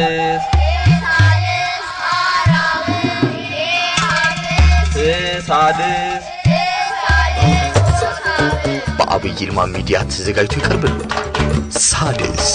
ሳልስ ሳልስ በአብይ ይልማ ሚዲያ ተዘጋጅቶ ይቀርብልዎታል። ሳድስ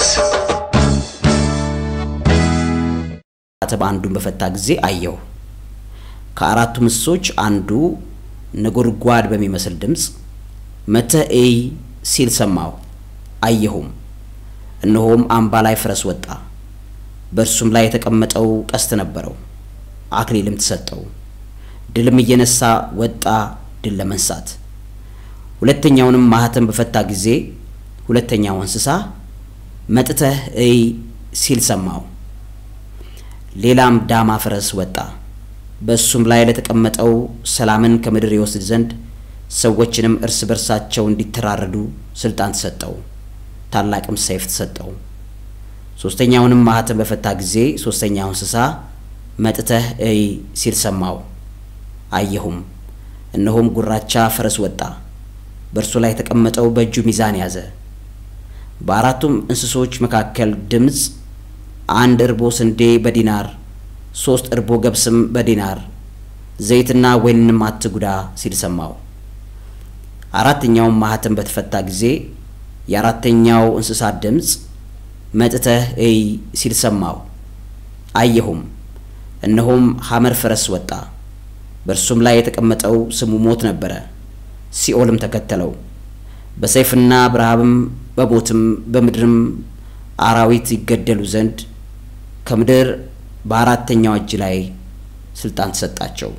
ማተብ አንዱን በፈታ ጊዜ አየሁ። ከአራቱ እንስሶች አንዱ ነጎድጓድ በሚመስል ድምፅ መጥተህ እይ ሲል ሰማሁ። አየሁም፣ እነሆም አምባ ላይ ፈረስ ወጣ። በእርሱም ላይ የተቀመጠው ቀስት ነበረው፣ አክሊልም ተሰጠው። ድልም እየነሳ ወጣ ድል ለመንሳት። ሁለተኛውንም ማህተም በፈታ ጊዜ ሁለተኛው እንስሳ መጥተህ እይ ሲል ሰማሁ። ሌላም ዳማ ፈረስ ወጣ። በእሱም ላይ ለተቀመጠው ሰላምን ከምድር ይወስድ ዘንድ ሰዎችንም እርስ በርሳቸው እንዲተራረዱ ስልጣን ተሰጠው። ታላቅም ሰይፍ ተሰጠው። ሶስተኛውንም ማህተም በፈታ ጊዜ ሶስተኛው እንስሳ መጥተህ እይ ሲል ሰማው። አየሁም፣ እነሆም ጉራቻ ፈረስ ወጣ። በእርሱ ላይ የተቀመጠው በእጁ ሚዛን ያዘ። በአራቱም እንስሶች መካከል ድምፅ አንድ እርቦ ስንዴ በዲናር ሶስት እርቦ ገብስም በዲናር ዘይትና ወይንንም አትጉዳ ሲል ሰማው። አራተኛውም ማህተም በተፈታ ጊዜ የአራተኛው እንስሳ ድምፅ መጥተህ እይ ሲል ሰማው። አየሁም፣ እነሆም ሐመር ፈረስ ወጣ። በእርሱም ላይ የተቀመጠው ስሙ ሞት ነበረ፣ ሲኦልም ተከተለው። በሰይፍና በረሃብም በሞትም በምድርም አራዊት ይገደሉ ዘንድ ከምድር በአራተኛው እጅ ላይ ስልጣን ተሰጣቸው።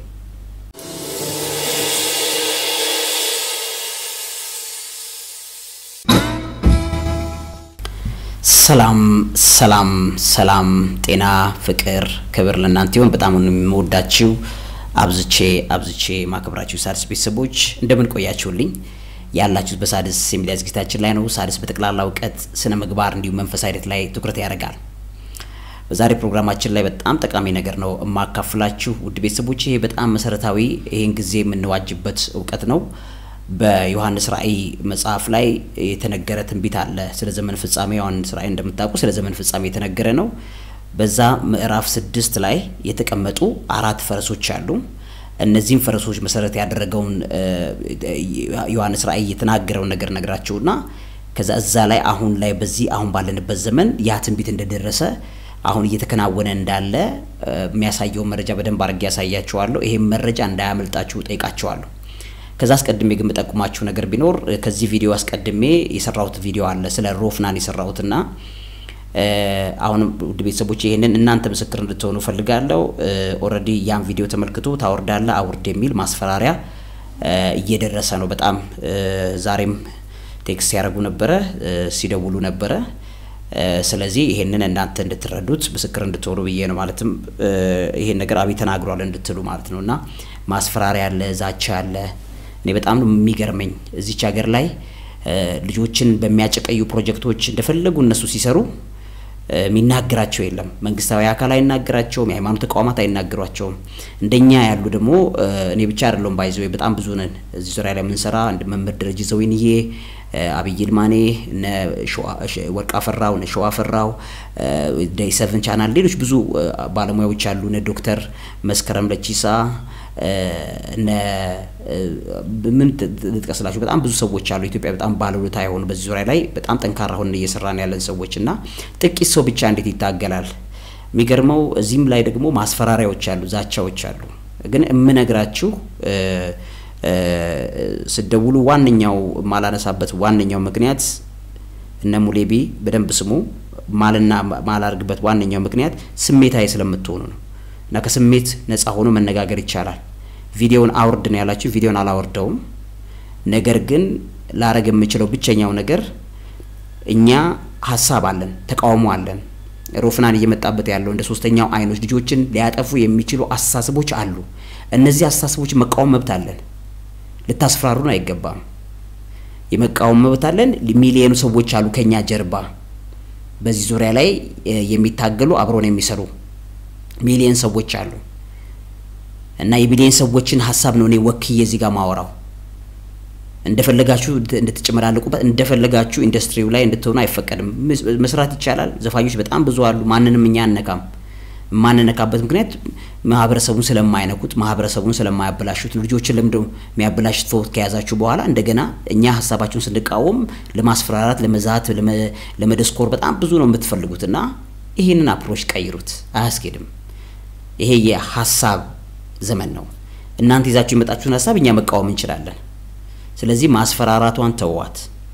ሰላም ሰላም ሰላም፣ ጤና፣ ፍቅር፣ ክብር ለእናንተ ይሁን። በጣም የምወዳችሁ አብዝቼ አብዝቼ ማክብራችሁ ሳድስ ቤተሰቦች እንደምን ቆያችሁልኝ? ያላችሁት በሳድስ የሚዲያ ዝግጅታችን ላይ ነው። ሳድስ በጠቅላላ እውቀት፣ ስነ ምግባር እንዲሁም መንፈሳዊ ሂደት ላይ ትኩረት ያደርጋል። በዛሬ ፕሮግራማችን ላይ በጣም ጠቃሚ ነገር ነው የማካፍላችሁ ውድ ቤተሰቦች። ይሄ በጣም መሰረታዊ ይህን ጊዜ የምንዋጅበት እውቀት ነው። በዮሐንስ ራእይ መጽሐፍ ላይ የተነገረ ትንቢት አለ ስለ ዘመን ፍጻሜ። ዮሐንስ ራእይ እንደምታውቁ ስለ ዘመን ፍጻሜ የተነገረ ነው። በዛ ምዕራፍ ስድስት ላይ የተቀመጡ አራት ፈረሶች አሉ። እነዚህም ፈረሶች መሰረት ያደረገውን ዮሐንስ ራእይ የተናገረውን ነገር ነግራችሁና ከዛ እዛ ላይ አሁን ላይ በዚህ አሁን ባለንበት ዘመን ያ ትንቢት እንደደረሰ አሁን እየተከናወነ እንዳለ የሚያሳየውን መረጃ በደንብ አድርጌ ያሳያችኋለሁ። ይሄም መረጃ እንዳያመልጣችሁ ጠይቃችኋለሁ። ከዛ አስቀድሜ ግን የምጠቁማችሁ ነገር ቢኖር ከዚህ ቪዲዮ አስቀድሜ የሰራሁት ቪዲዮ አለ ስለ ሮፍናን የሰራሁትና አሁን ውድ ቤተሰቦች ይህንን እናንተ ምስክር እንድትሆኑ ፈልጋለሁ። ኦልሬዲ ያን ቪዲዮ ተመልክቶ ታወርዳለ አውርድ የሚል ማስፈራሪያ እየደረሰ ነው። በጣም ዛሬም ቴክስት ያደረጉ ነበረ፣ ሲደውሉ ነበረ። ስለዚህ ይሄንን እናንተ እንድትረዱት ምስክር እንድትሆኑ ብዬ ነው። ማለትም ይሄን ነገር አብይ ተናግሯል እንድትሉ ማለት ነው እና ማስፈራሪያ አለ፣ ዛቻ አለ። እኔ በጣም ነው የሚገርመኝ እዚች ሀገር ላይ ልጆችን በሚያጨቀዩ ፕሮጀክቶች እንደፈለጉ እነሱ ሲሰሩ የሚናገራቸው የለም። መንግስታዊ አካል አይናገራቸውም። የሃይማኖት ተቋማት አይናገሯቸውም። እንደኛ ያሉ ደግሞ እኔ ብቻ አይደለሁም ባይዘው በጣም ብዙ ነን እዚህ ዙሪያ ላይ የምንሰራ እንደ መምህር ደረጀ ዘወይንዬ፣ አብይ ይልማኔ፣ እነ ወርቅ አፈራው፣ እነ ሸዋ አፈራው፣ ዴይ ሰቨን ቻናል፣ ሌሎች ብዙ ባለሙያዎች አሉ። እነ ዶክተር መስከረም ለቺሳ እነ ምን ልጥቀስላችሁ በጣም ብዙ ሰዎች አሉ። ኢትዮጵያ በጣም ባለውለታ የሆኑ በዚህ ዙሪያ ላይ በጣም ጠንካራ ሆነን እየሰራን ያለን ሰዎች እና ጥቂት ሰው ብቻ እንዴት ይታገላል? የሚገርመው እዚህም ላይ ደግሞ ማስፈራሪያዎች አሉ፣ ዛቻዎች አሉ። ግን የምነግራችሁ ስደውሉ ዋነኛው ማላነሳበት ዋነኛው ምክንያት እነ ሙሌቢ በደንብ ስሙ ማልና ማላርግበት ዋነኛው ምክንያት ስሜታዊ ስለምትሆኑ ነው። እና ከስሜት ነፃ ሆኖ መነጋገር ይቻላል። ቪዲዮውን አውርድ ነው ያላችሁ፣ ቪዲዮውን አላወርደውም። ነገር ግን ላረግ የምችለው ብቸኛው ነገር እኛ ሀሳብ አለን፣ ተቃውሞ አለን። ሮፍናን እየመጣበት ያለው እንደ ሶስተኛው አይኖች ልጆችን ሊያጠፉ የሚችሉ አስተሳሰቦች አሉ። እነዚህ አስተሳሰቦች መቃወም መብት አለን። ልታስፈራሩን አይገባም። የመቃወም መብት አለን። ሚሊዮኑ ሰዎች አሉ ከኛ ጀርባ በዚህ ዙሪያ ላይ የሚታገሉ አብረውን የሚሰሩ ሚሊየን ሰዎች አሉ እና የሚሊየን ሰዎችን ሀሳብ ነው እኔ ወክዬ እዚህ ጋር ማወራው እንደፈለጋችሁ እንድትጨመላለቁበት እንደፈለጋችሁ ኢንዱስትሪው ላይ እንድትሆኑ አይፈቀድም። መስራት ይቻላል። ዘፋኞች በጣም ብዙ አሉ። ማንንም እኛ አነካም። የማንነካበት ምክንያት ማህበረሰቡን ስለማይነኩት ማህበረሰቡን ስለማያበላሹት ልጆችን ለምንድነው የሚያበላሹት? ፎት ከያዛችሁ በኋላ እንደገና እኛ ሀሳባችሁን ስንቃወም ለማስፈራራት፣ ለመዛት፣ ለመደስኮር በጣም ብዙ ነው የምትፈልጉት እና ይህንን አፕሮች ቀይሩት። አያስኬድም። ይሄ የሀሳብ ዘመን ነው። እናንተ ይዛችሁ የመጣችሁን ሀሳብ እኛ መቃወም እንችላለን። ስለዚህ ማስፈራራቷን ተዋት።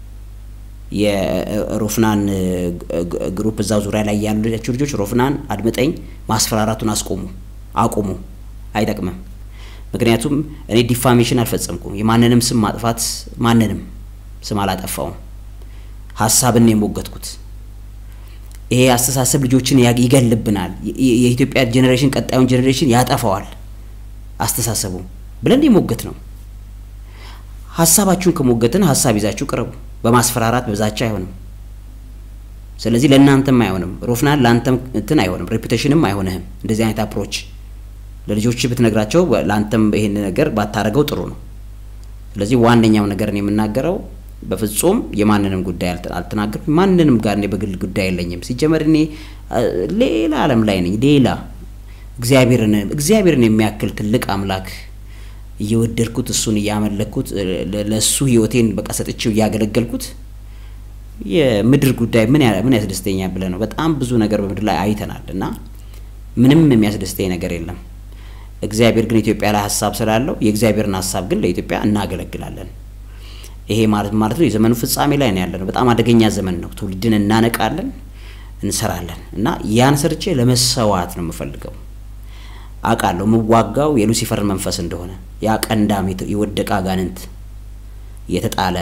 የሮፍናን ግሩፕ እዛ ዙሪያ ላይ ያላችሁ ልጆች ሮፍናን አድምጠኝ፣ ማስፈራራቱን አስቆሙ፣ አቁሙ። አይጠቅምም። ምክንያቱም እኔ ዲፋሜሽን አልፈጸምኩም። የማንንም ስም ማጥፋት ማንንም ስም አላጠፋውም። ሀሳብን የሞገትኩት ይሄ አስተሳሰብ ልጆችን ይገልብናል። የኢትዮጵያ ጄኔሬሽን ቀጣዩን ጄኔሬሽን ያጠፋዋል አስተሳሰቡ ብለን የሞገት ነው። ሀሳባችሁን ከሞገትን ሀሳብ ይዛችሁ ቅረቡ። በማስፈራራት በዛቻ አይሆንም። ስለዚህ ለእናንተም አይሆንም። ሮፍናን ለአንተም እንትን አይሆንም፣ ሬፑቴሽንም አይሆንህም። እንደዚህ አይነት አፕሮች ለልጆች ብትነግራቸው ለአንተም ይሄን ነገር ባታረገው ጥሩ ነው። ስለዚህ ዋነኛው ነገር ነው የምናገረው። በፍጹም የማንንም ጉዳይ አልተናገርኩም። ማንንም ጋር እኔ በግል ጉዳይ የለኝም። ሲጀመር እኔ ሌላ ዓለም ላይ ነኝ። ሌላ እግዚአብሔርን እግዚአብሔርን የሚያክል ትልቅ አምላክ እየወደድኩት እሱን እያመለኩት ለእሱ ህይወቴን በቃ ሰጥቼው እያገለገልኩት የምድር ጉዳይ ምን ምን ያስደስተኛል ብለህ ነው። በጣም ብዙ ነገር በምድር ላይ አይተናል እና ምንም የሚያስደስተኝ ነገር የለም። እግዚአብሔር ግን ኢትዮጵያ ላይ ሀሳብ ስላለው የእግዚአብሔርን ሀሳብ ግን ለኢትዮጵያ እናገለግላለን። ይሄ ማለት ማለት ነው የዘመኑ ፍጻሜ ላይ ነው ያለነው። በጣም አደገኛ ዘመን ነው። ትውልድን እናነቃለን፣ እንሰራለን እና ያን ሰርቼ ለመሰዋት ነው የምፈልገው። አውቃለሁ የምዋጋው የሉሲፈርን መንፈስ እንደሆነ ያ ቀንዳም የወደቀ አጋንንት የተጣለ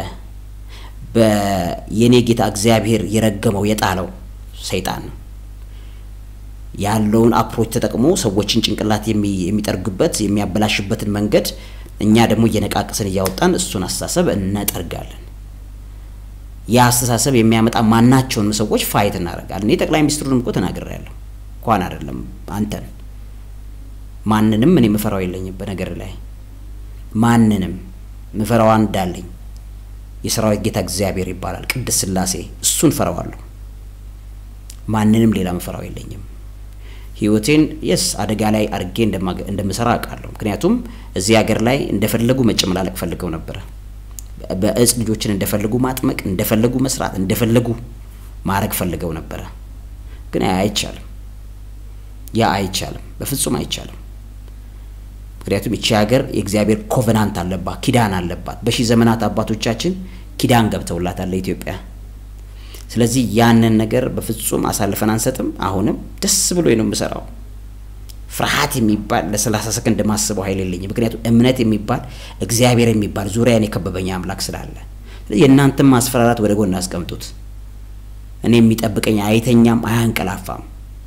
በየኔ ጌታ እግዚአብሔር የረገመው የጣለው ሰይጣን ነው ያለውን አፕሮች ተጠቅሞ ሰዎችን ጭንቅላት የሚጠርግበት የሚያበላሽበትን መንገድ እኛ ደግሞ እየነቃቅስን እያወጣን እሱን አስተሳሰብ እንጠርጋለን። ያ አስተሳሰብ የሚያመጣ ማናቸውንም ሰዎች ፋይት እናደርጋለን። እኔ ጠቅላይ ሚኒስትሩንም እኮ ተናግሬያለሁ። እንኳን አይደለም አንተን ማንንም እኔ ምፈራው የለኝም። በነገር ላይ ማንንም ምፈራው እንዳለኝ የሰራዊት ጌታ እግዚአብሔር ይባላል፣ ቅድስት ሥላሴ እሱን ፈራዋለሁ። ማንንም ሌላ ምፈራው የለኝም። ህይወቴን የስ አደጋ ላይ አድርጌ እንደምሰራ አውቃለሁ። ምክንያቱም እዚህ ሀገር ላይ እንደፈለጉ መጨመላለቅ ፈልገው ነበረ። በእጽ ልጆችን እንደፈለጉ ማጥመቅ፣ እንደፈለጉ መስራት፣ እንደፈለጉ ማድረግ ፈልገው ነበረ። ግን አይቻልም። ያ አይቻልም፣ በፍጹም አይቻልም። ምክንያቱም ይቺ ሀገር የእግዚአብሔር ኮቨናንት አለባት፣ ኪዳን አለባት። በሺህ ዘመናት አባቶቻችን ኪዳን ገብተውላታል ለኢትዮጵያ። ስለዚህ ያንን ነገር በፍጹም አሳልፈን አንሰጥም። አሁንም ደስ ብሎ ነው የምሰራው። ፍርሃት የሚባል ለሰላሳ ሰከንድ ማስበው ኃይል የለኝም። ምክንያቱም እምነት የሚባል እግዚአብሔር የሚባል ዙሪያን የከበበኝ አምላክ ስላለ የእናንተም ማስፈራራት ወደ ጎን አስቀምጡት። እኔ የሚጠብቀኝ አይተኛም፣ አያንቀላፋም።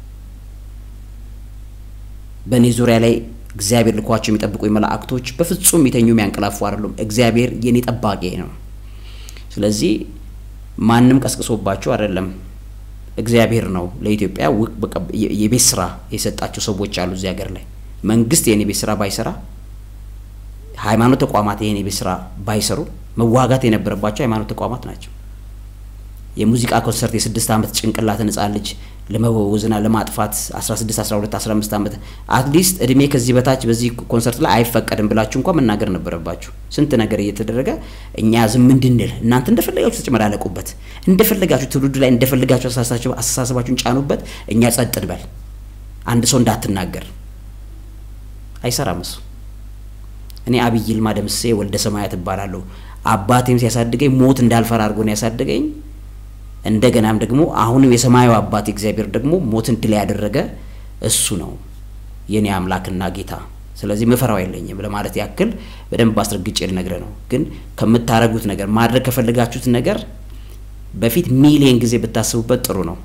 በእኔ ዙሪያ ላይ እግዚአብሔር ልኳቸው የሚጠብቁኝ መላእክቶች በፍጹም የሚተኙ የሚያንቀላፉ አይደሉም። እግዚአብሔር የኔ ጠባቂ ነው። ስለዚህ ማንም ቀስቅሶባቸው አይደለም። እግዚአብሔር ነው ለኢትዮጵያ የቤት ስራ የሰጣቸው ሰዎች አሉ እዚህ ሀገር ላይ። መንግስት ይህን የቤት ስራ ባይሰራ፣ ሃይማኖት ተቋማት ይህን የቤት ስራ ባይሰሩ መዋጋት የነበረባቸው ሃይማኖት ተቋማት ናቸው። የሙዚቃ ኮንሰርት የስድስት ዓመት ጭንቅላትን ህጻን ልጅ ለመወዝና ለማጥፋት 16 12 15 ዓመት አትሊስት እድሜ ከዚህ በታች በዚህ ኮንሰርት ላይ አይፈቀድም ብላችሁ እንኳን መናገር ነበረባችሁ። ስንት ነገር እየተደረገ እኛ ዝም እንድንል እናንተ እንደፈለጋችሁ ተጨመላለቁበት፣ እንደፈለጋችሁ ትውልዱ ላይ እንደፈለጋችሁ አስተሳሰባችሁን ጫኑበት፣ እኛ ጸጥ እንበል። አንድ ሰው እንዳትናገር አይሰራም እሱ። እኔ አብይ ይልማ ደምሴ ወልደ ሰማያት እባላለሁ። አባቴም ሲያሳድገኝ ሞት እንዳልፈራ አድርጎ ነው ያሳደገኝ። እንደገናም ደግሞ አሁንም የሰማዩ አባት እግዚአብሔር ደግሞ ሞትን ድል ያደረገ እሱ ነው የኔ አምላክና ጌታ። ስለዚህ ምፈራው የለኝም ለማለት ያክል በደንብ አስረግጬ ልነግርህ ነው። ግን ከምታረጉት ነገር ማድረግ ከፈለጋችሁት ነገር በፊት ሚሊየን ጊዜ ብታስቡበት ጥሩ ነው።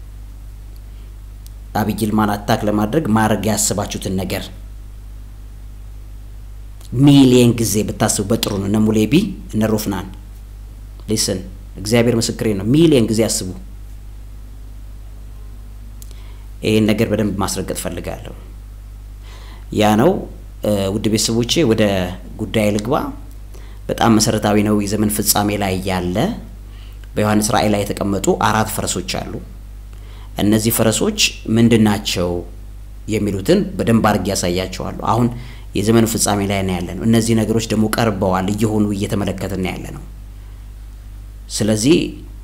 አብይ ይልማን አታክ ለማድረግ ማድረግ ያስባችሁትን ነገር ሚሊየን ጊዜ ብታስቡበት ጥሩ ነው። እነ ሙሌቢ እነ ሮፍናን ሊስን እግዚአብሔር ምስክሬ ነው። ሚሊየን ጊዜ አስቡ። ይህን ነገር በደንብ ማስረገጥ ፈልጋለሁ። ያ ነው ውድ ቤተሰቦቼ፣ ወደ ጉዳይ ልግባ። በጣም መሰረታዊ ነው። የዘመን ፍጻሜ ላይ ያለ በዮሐንስ ራእይ ላይ የተቀመጡ አራት ፈረሶች አሉ። እነዚህ ፈረሶች ምንድን ናቸው የሚሉትን በደንብ አድርጌ ያሳያቸዋለሁ። አሁን የዘመኑ ፍጻሜ ላይ ነው ያለ ነው። እነዚህ ነገሮች ደግሞ ቀርበዋል፣ እየሆኑ እየተመለከትን ያለ ነው። ስለዚህ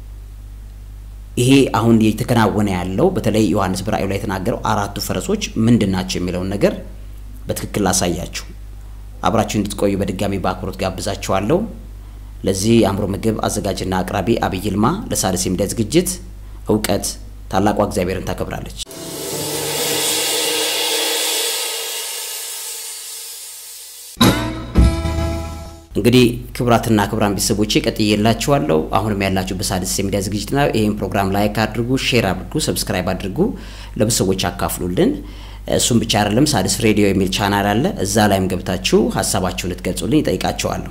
ይሄ አሁን እየተከናወነ ያለው በተለይ ዮሐንስ በራእዩ ላይ የተናገረው አራቱ ፈረሶች ምንድን ናቸው የሚለውን ነገር በትክክል ላሳያችሁ። አብራችሁ እንድትቆዩ በድጋሚ በአክብሮት ጋብዛችኋለሁ። ለዚህ የአእምሮ ምግብ አዘጋጅና አቅራቢ አብይ ይልማ ለሣድስ የሚዲያ ዝግጅት እውቀት ታላቋ እግዚአብሔርን ታከብራለች። እንግዲህ ክቡራትና ክቡራን ቤተሰቦቼ ቀጥዬላችኋለሁ። አሁንም ያላችሁ በሣድስ የሚዲያ ዝግጅት ነው። ይህን ፕሮግራም ላይክ አድርጉ፣ ሼር አድርጉ፣ ሰብስክራይብ አድርጉ፣ ለብዙ ሰዎች አካፍሉልን። እሱም ብቻ አይደለም፣ ሣድስ ሬዲዮ የሚል ቻናል አለ። እዛ ላይም ገብታችሁ ሀሳባችሁን ልትገልጹልኝ ይጠይቃቸዋለሁ።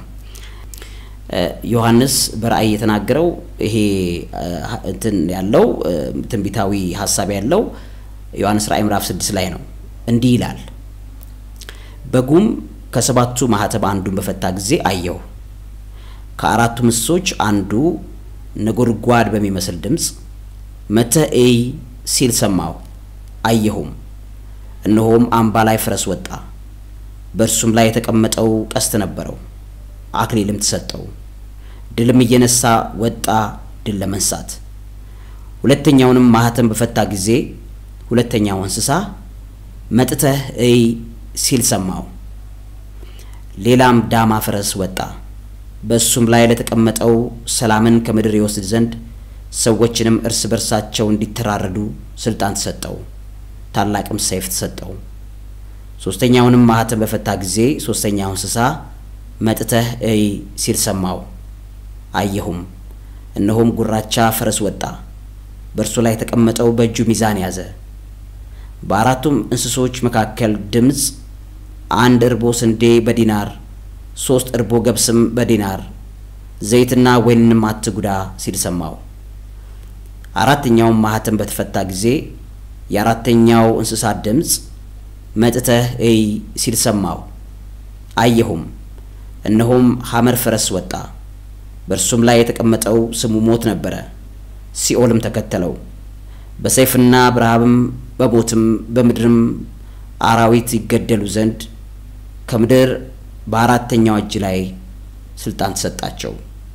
ዮሐንስ በራእይ የተናገረው ይሄ እንትን ያለው ትንቢታዊ ሀሳብ ያለው ዮሐንስ ራእይ ምዕራፍ ስድስት ላይ ነው። እንዲህ ይላል በጉም ከሰባቱ ማህተብ አንዱን በፈታ ጊዜ አየሁ። ከአራቱ እንስሶች አንዱ ነጎድጓድ በሚመስል ድምፅ መጥተህ እይ ሲል ሰማሁ። አየሁም፣ እነሆም አምባ ላይ ፈረስ ወጣ። በእርሱም ላይ የተቀመጠው ቀስት ነበረው፣ አክሊልም ተሰጠው። ድልም እየነሳ ወጣ፣ ድል ለመንሳት። ሁለተኛውንም ማህተም በፈታ ጊዜ ሁለተኛው እንስሳ መጥተህ እይ ሲል ሰማሁ። ሌላም ዳማ ፈረስ ወጣ። በእሱም ላይ ለተቀመጠው ሰላምን ከምድር ይወስድ ዘንድ ሰዎችንም እርስ በርሳቸው እንዲተራረዱ ስልጣን ተሰጠው። ታላቅም ሰይፍ ተሰጠው። ሶስተኛውንም ማህተም በፈታ ጊዜ ሶስተኛው እንስሳ መጥተህ እይ ሲል ሰማው። አየሁም፣ እነሆም ጉራቻ ፈረስ ወጣ። በእርሱ ላይ የተቀመጠው በእጁ ሚዛን ያዘ። በአራቱም እንስሶች መካከል ድምፅ አንድ እርቦ ስንዴ በዲናር ሶስት እርቦ ገብስም በዲናር ዘይትና ወይንንም አትጉዳ ሲል ሰማው። አራተኛውም ማህተም በተፈታ ጊዜ የአራተኛው እንስሳ ድምፅ መጥተህ እይ ሲል ሰማው። አየሁም፣ እነሆም ሐመር ፈረስ ወጣ። በእርሱም ላይ የተቀመጠው ስሙ ሞት ነበረ፣ ሲኦልም ተከተለው። በሰይፍና በረሃብም በሞትም በምድርም አራዊት ይገደሉ ዘንድ ከምድር በአራተኛው እጅ ላይ ስልጣን ተሰጣቸው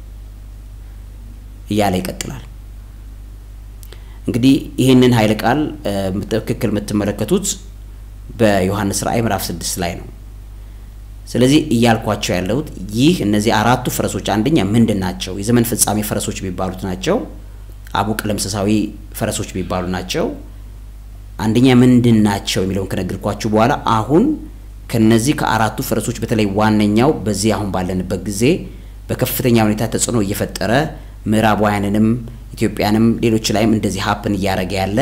እያለ ይቀጥላል። እንግዲህ ይህንን ኃይለ ቃል ትክክል የምትመለከቱት በዮሐንስ ራእይ ምዕራፍ ስድስት ላይ ነው። ስለዚህ እያልኳቸው ያለሁት ይህ እነዚህ አራቱ ፈረሶች አንደኛ ምንድን ናቸው? የዘመን ፍጻሜ ፈረሶች የሚባሉት ናቸው። አቡ ቀለምሰሳዊ ፈረሶች የሚባሉ ናቸው። አንደኛ ምንድን ናቸው የሚለውን ከነገርኳችሁ በኋላ አሁን ከነዚህ ከአራቱ ፈረሶች በተለይ ዋነኛው በዚህ አሁን ባለንበት ጊዜ በከፍተኛ ሁኔታ ተጽዕኖ እየፈጠረ ምዕራባውያንንም ኢትዮጵያንም ሌሎች ላይም እንደዚህ ሀፕን እያደረገ ያለ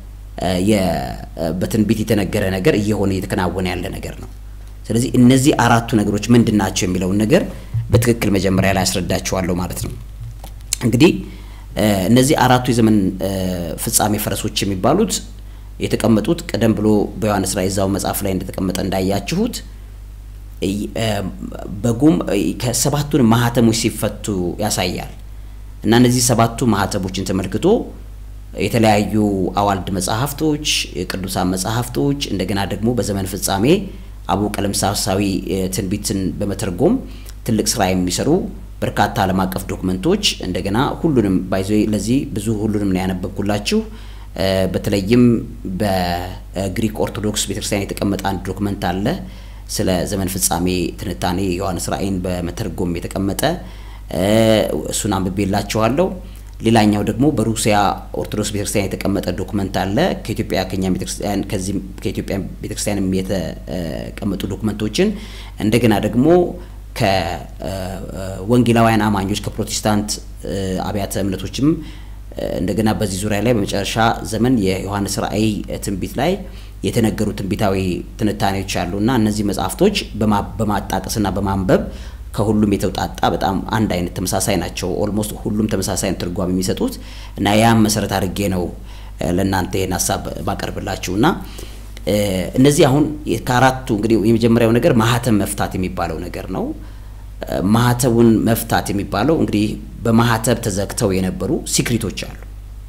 በትንቢት የተነገረ ነገር እየሆነ እየተከናወነ ያለ ነገር ነው። ስለዚህ እነዚህ አራቱ ነገሮች ምንድን ናቸው የሚለውን ነገር በትክክል መጀመሪያ ላይ ያስረዳችኋለሁ ማለት ነው። እንግዲህ እነዚህ አራቱ የዘመን ፍጻሜ ፈረሶች የሚባሉት የተቀመጡት ቀደም ብሎ በዮሐንስ ራእይ እዛው መጽሐፍ ላይ እንደተቀመጠ እንዳያችሁት በጉም ከሰባቱን ማህተሞች ሲፈቱ ያሳያል እና እነዚህ ሰባቱ ማህተሞችን ተመልክቶ የተለያዩ አዋልድ መጽሐፍቶች፣ ቅዱሳን መጽሐፍቶች እንደገና ደግሞ በዘመን ፍጻሜ አቡ ቀለምሳሳዊ ትንቢትን በመተርጎም ትልቅ ስራ የሚሰሩ በርካታ ዓለም አቀፍ ዶክመንቶች እንደገና ሁሉንም ባይዞ ለዚህ ብዙ ሁሉንም ነው ያነበብኩላችሁ። በተለይም በግሪክ ኦርቶዶክስ ቤተክርስቲያን የተቀመጠ አንድ ዶክመንት አለ ስለ ዘመን ፍጻሜ ትንታኔ ዮሐንስ ራእይን በመተርጎም የተቀመጠ እሱን አንብቤላችኋለሁ። ሌላኛው ደግሞ በሩሲያ ኦርቶዶክስ ቤተክርስቲያን የተቀመጠ ዶክመንት አለ። ከኢትዮጵያ ከኛ ቤተክርስቲያን ከዚህ ከኢትዮጵያ ቤተክርስቲያንም የተቀመጡ ዶክመንቶችን እንደገና ደግሞ ከወንጌላውያን አማኞች ከፕሮቴስታንት አብያተ እምነቶችም እንደገና በዚህ ዙሪያ ላይ በመጨረሻ ዘመን የዮሐንስ ራእይ ትንቢት ላይ የተነገሩ ትንቢታዊ ትንታኔዎች አሉና እነዚህ መጽሐፍቶች በማጣቀስና በማንበብ ከሁሉም የተውጣጣ በጣም አንድ አይነት ተመሳሳይ ናቸው። ኦልሞስት ሁሉም ተመሳሳይ ትርጓሜ የሚሰጡት እና ያም መሰረት አድርጌ ነው ለእናንተ ይህን ሀሳብ ባቀርብላችሁ እና እነዚህ አሁን ከአራቱ እንግዲህ የመጀመሪያው ነገር ማህተም መፍታት የሚባለው ነገር ነው። ማህተቡን መፍታት የሚባለው እንግዲህ በማህተብ ተዘግተው የነበሩ ሲክሪቶች አሉ።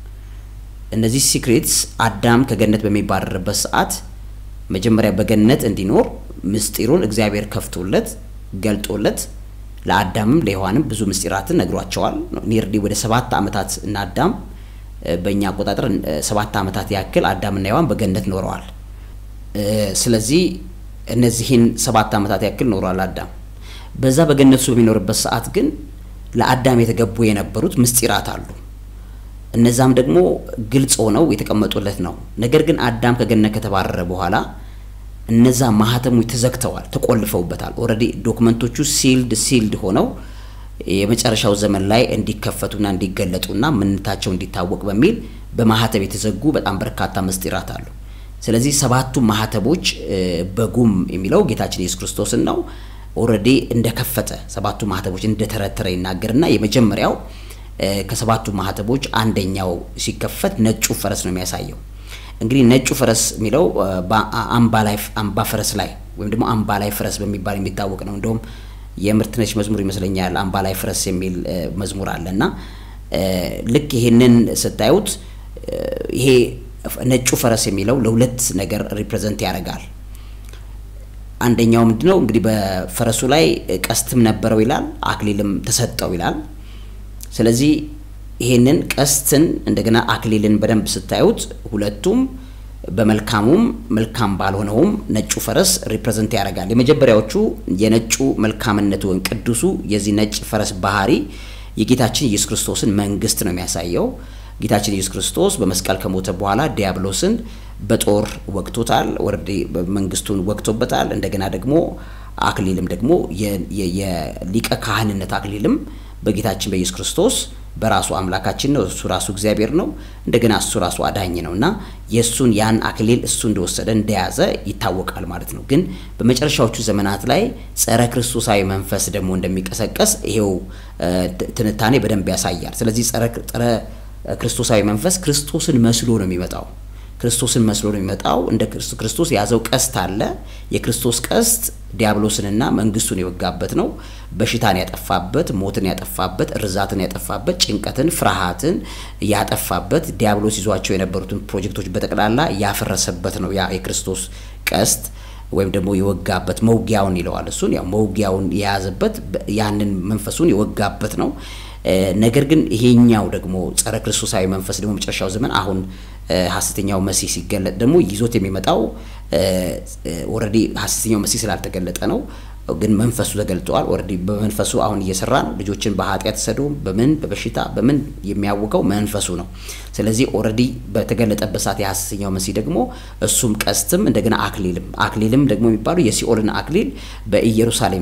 እነዚህ ሲክሬትስ አዳም ከገነት በሚባረርበት ሰዓት መጀመሪያ በገነት እንዲኖር ምስጢሩን እግዚአብሔር ከፍቶለት ገልጦለት ለአዳምም ለሔዋንም ብዙ ምስጢራትን ነግሯቸዋል። ኒርዲ ወደ ሰባት ዓመታት እና አዳም በእኛ አቆጣጠር ሰባት ዓመታት ያክል አዳምና ሔዋን በገነት ኖረዋል። ስለዚህ እነዚህን ሰባት ዓመታት ያክል ኖሯል አዳም። በዛ በገነቱ በሚኖርበት ሰዓት ግን ለአዳም የተገቡ የነበሩት ምስጢራት አሉ። እነዛም ደግሞ ግልጽ ሆነው የተቀመጡለት ነው። ነገር ግን አዳም ከገነት ከተባረረ በኋላ እነዛ ማህተሞች ተዘግተዋል፣ ተቆልፈውበታል። ኦልሬዲ ዶክመንቶቹ ሲልድ ሲልድ ሆነው የመጨረሻው ዘመን ላይ እንዲከፈቱና እንዲገለጡና ምንነታቸው እንዲታወቅ በሚል በማህተብ የተዘጉ በጣም በርካታ ምስጢራት አሉ። ስለዚህ ሰባቱ ማህተቦች በጉም የሚለው ጌታችን ኢየሱስ ክርስቶስን ነው። ኦልሬዲ እንደከፈተ ሰባቱ ማህተቦች እንደተረተረ ይናገርና የመጀመሪያው ከሰባቱ ማህተቦች አንደኛው ሲከፈት ነጩ ፈረስ ነው የሚያሳየው። እንግዲህ ነጩ ፈረስ የሚለው አምባ ላይ አምባ ፈረስ ላይ ወይም ደግሞ አምባ ላይ ፈረስ በሚባል የሚታወቅ ነው። እንደውም የምርትነሽ መዝሙር ይመስለኛል አምባ ላይ ፈረስ የሚል መዝሙር አለ እና ልክ ይሄንን ስታዩት ይሄ ነጩ ፈረስ የሚለው ለሁለት ነገር ሪፕሬዘንት ያደርጋል። አንደኛው ምንድነው እንግዲህ በፈረሱ ላይ ቀስትም ነበረው ይላል፣ አክሊልም ተሰጠው ይላል። ስለዚህ ይሄንን ቀስትን እንደገና አክሊልን በደንብ ስታዩት ሁለቱም በመልካሙም መልካም ባልሆነውም ነጩ ፈረስ ሪፕሬዘንት ያደርጋል። የመጀመሪያዎቹ የነጩ መልካምነቱ ወይም ቅዱሱ የዚህ ነጭ ፈረስ ባህሪ የጌታችን ኢየሱስ ክርስቶስን መንግስት ነው የሚያሳየው። ጌታችን ኢየሱስ ክርስቶስ በመስቀል ከሞተ በኋላ ዲያብሎስን በጦር ወግቶታል፣ ወረዴ መንግስቱን ወግቶበታል። እንደገና ደግሞ አክሊልም ደግሞ የሊቀ ካህንነት አክሊልም በጌታችን በኢየሱስ ክርስቶስ በራሱ አምላካችን ነው። እሱ ራሱ እግዚአብሔር ነው። እንደገና እሱ ራሱ አዳኝ ነው እና የእሱን ያን አክሊል እሱ እንደወሰደ እንደያዘ ይታወቃል ማለት ነው። ግን በመጨረሻዎቹ ዘመናት ላይ ጸረ ክርስቶሳዊ መንፈስ ደግሞ እንደሚቀሰቀስ ይሄው ትንታኔ በደንብ ያሳያል። ስለዚህ ጸረ ክርስቶሳዊ መንፈስ ክርስቶስን መስሎ ነው የሚመጣው። ክርስቶስን መስሎ ነው የሚመጣው። እንደ ክርስቶስ የያዘው ቀስት አለ። የክርስቶስ ቀስት ዲያብሎስንና መንግስቱን የወጋበት ነው። በሽታን ያጠፋበት፣ ሞትን ያጠፋበት፣ እርዛትን ያጠፋበት፣ ጭንቀትን፣ ፍርሃትን ያጠፋበት፣ ዲያብሎስ ይዟቸው የነበሩትን ፕሮጀክቶች በጠቅላላ ያፈረሰበት ነው ያ የክርስቶስ ቀስት ወይም ደግሞ የወጋበት መውጊያውን ይለዋል። እሱን ያው መውጊያውን የያዘበት ያንን መንፈሱን የወጋበት ነው። ነገር ግን ይሄኛው ደግሞ ጸረ ክርስቶሳዊ መንፈስ ደግሞ መጨረሻው ዘመን አሁን ሀሰተኛው መሲህ ሲገለጥ ደግሞ ይዞት የሚመጣው ኦልሬዲ ሀሰተኛው መሲህ ስላልተገለጠ ነው። ግን መንፈሱ ተገልጠዋል። ኦልሬዲ በመንፈሱ አሁን እየሰራ ነው። ልጆችን በኃጢአት ሰዶም በምን በበሽታ በምን የሚያውቀው መንፈሱ ነው። ስለዚህ ኦልሬዲ በተገለጠበት ሰዓት የሀሰተኛው መሲህ ደግሞ እሱም ቀስትም እንደገና አክሊልም አክሊልም ደግሞ የሚባሉ የሲኦልን አክሊል በኢየሩሳሌም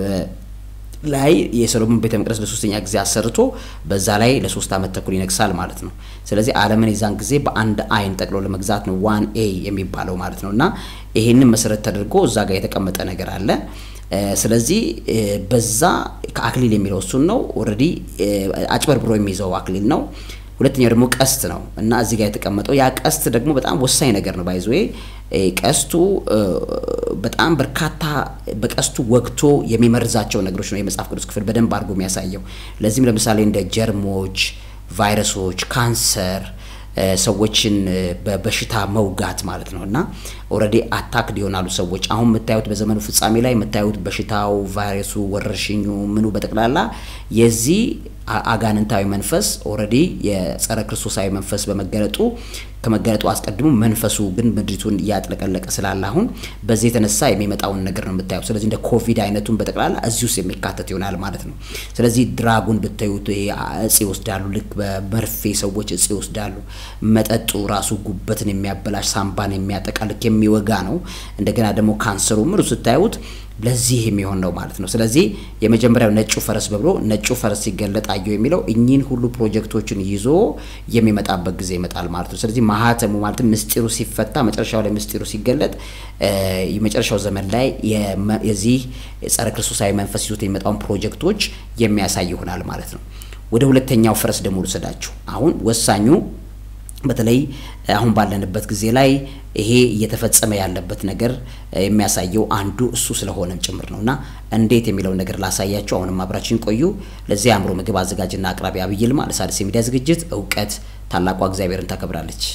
ላይ የሰሎሞን ቤተ መቅደስ ለሶስተኛ ጊዜ አሰርቶ በዛ ላይ ለሶስት ዓመት ተኩል ይነግሳል ማለት ነው። ስለዚህ ዓለምን የዛን ጊዜ በአንድ አይን ጠቅሎ ለመግዛት ነው ዋን ኤ የሚባለው ማለት ነው። እና ይሄንን መሰረት ተደርጎ እዛ ጋር የተቀመጠ ነገር አለ። ስለዚህ በዛ ከአክሊል የሚለው እሱን ነው። ኦልሬዲ አጭበርብሮ የሚይዘው አክሊል ነው። ሁለተኛው ደግሞ ቀስት ነው እና እዚህ ጋር የተቀመጠው ያ ቀስት ደግሞ በጣም ወሳኝ ነገር ነው። ባይዘዌ ቀስቱ በጣም በርካታ በቀስቱ ወግቶ የሚመርዛቸው ነገሮች ነው የመጽሐፍ ቅዱስ ክፍል በደንብ አድርጎ የሚያሳየው። ለዚህም ለምሳሌ እንደ ጀርሞች፣ ቫይረሶች፣ ካንሰር ሰዎችን በበሽታ መውጋት ማለት ነው እና ኦልሬዲ አታክድ ይሆናሉ ሰዎች። አሁን የምታዩት በዘመኑ ፍጻሜ ላይ የምታዩት በሽታው፣ ቫይረሱ፣ ወረርሽኙ ምኑ በጠቅላላ የዚህ አጋንንታዊ መንፈስ ኦልሬዲ የጸረ ክርስቶሳዊ መንፈስ በመገለጡ ከመገለጡ አስቀድሞ መንፈሱ ግን ምድሪቱን እያጥለቀለቀ ስላለ አሁን በዚህ የተነሳ የሚመጣውን ነገር ነው የምታየው። ስለዚህ እንደ ኮቪድ አይነቱን በጠቅላላ እዚህ ውስጥ የሚካተት ይሆናል ማለት ነው። ስለዚህ ድራጉን ብታዩት ይሄ እጽ ይወስዳሉ። ልክ በመርፌ ሰዎች እጽ ይወስዳሉ። መጠጡ ራሱ ጉበትን የሚያበላሽ ሳምባን የሚያጠቃ ልክ የሚወጋ ነው። እንደገና ደግሞ ካንሰሩ ምኑ ስታዩት ለዚህ የሚሆን ነው ማለት ነው። ስለዚህ የመጀመሪያው ነጩ ፈረስ በብሎ ነጩ ፈረስ ሲገለጥ አየሁ የሚለው እኚህን ሁሉ ፕሮጀክቶችን ይዞ የሚመጣበት ጊዜ ይመጣል ማለት ነው። ስለዚህ ማህተሙ ማለትም ምስጢሩ ሲፈታ መጨረሻው ላይ ምስጢሩ ሲገለጥ የመጨረሻው ዘመን ላይ የዚህ ጸረ ክርስቶሳዊ መንፈስ ይዞት የሚመጣውን ፕሮጀክቶች የሚያሳይ ይሆናል ማለት ነው። ወደ ሁለተኛው ፈረስ ደግሞ ልውሰዳችሁ። አሁን ወሳኙ በተለይ አሁን ባለንበት ጊዜ ላይ ይሄ እየተፈጸመ ያለበት ነገር የሚያሳየው አንዱ እሱ ስለሆነም ጭምር ነው እና እንዴት የሚለውን ነገር ላሳያችሁ። አሁንም አብራችን ቆዩ። ለዚህ አእምሮ ምግብ አዘጋጅና አቅራቢ አብይ ይልማ ለሣድስ የሚዲያ ዝግጅት እውቀት ታላቋ እግዚአብሔርን ታከብራለች።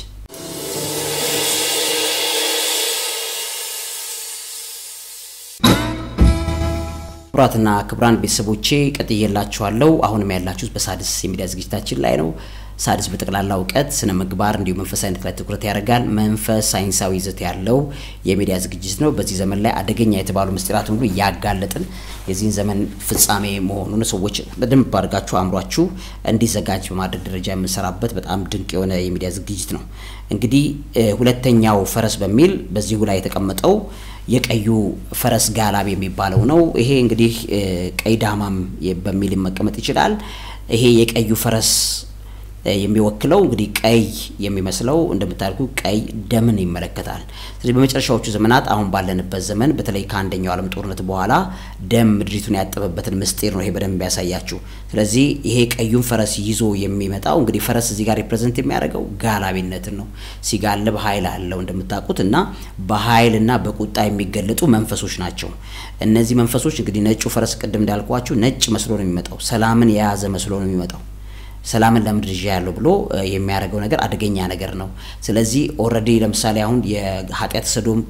ክቡራትና ክቡራን ቤተሰቦቼ ቀጥዬላችኋለሁ። አሁንም ያላችሁት በሣድስ የሚዲያ ዝግጅታችን ላይ ነው። ሣድስ በጠቅላላ እውቀት፣ ስነ ምግባር እንዲሁም መንፈሳዊነት ላይ ትኩረት ያደርጋል። መንፈስ ሳይንሳዊ ይዘት ያለው የሚዲያ ዝግጅት ነው። በዚህ ዘመን ላይ አደገኛ የተባሉ ምስጢራትን ሁሉ እያጋለጥን የዚህን ዘመን ፍጻሜ መሆኑን ሰዎች በደንብ አድርጋችሁ አእምሯችሁ እንዲዘጋጅ በማድረግ ደረጃ የምንሰራበት በጣም ድንቅ የሆነ የሚዲያ ዝግጅት ነው። እንግዲህ ሁለተኛው ፈረስ በሚል በዚሁ ላይ የተቀመጠው የቀዩ ፈረስ ጋላቢ የሚባለው ነው። ይሄ እንግዲህ ቀይ ዳማም በሚል መቀመጥ ይችላል። ይሄ የቀዩ ፈረስ የሚወክለው እንግዲህ ቀይ የሚመስለው እንደምታልኩ ቀይ ደምን ይመለከታል። ስለዚህ በመጨረሻዎቹ ዘመናት አሁን ባለንበት ዘመን በተለይ ከአንደኛው ዓለም ጦርነት በኋላ ደም ምድሪቱን ያጠበበትን ምስጢር ነው ይሄ በደንብ ያሳያችሁ። ስለዚህ ይሄ ቀዩን ፈረስ ይዞ የሚመጣው እንግዲህ ፈረስ እዚህ ጋር ሪፕሬዘንት የሚያደርገው ጋላቢነትን ነው። ሲጋልብ ኃይል አለው እንደምታውቁት እና በኃይልና በቁጣ የሚገለጡ መንፈሶች ናቸው። እነዚህ መንፈሶች እንግዲህ ነጩ ፈረስ ቅድም እንዳልኳችሁ ነጭ መስሎ ነው የሚመጣው። ሰላምን የያዘ መስሎ ነው የሚመጣው ሰላምን ለምድር ይዤ ያለው ብሎ የሚያደርገው ነገር አደገኛ ነገር ነው። ስለዚህ ኦልሬዲ ለምሳሌ አሁን የኃጢአት ሰዶም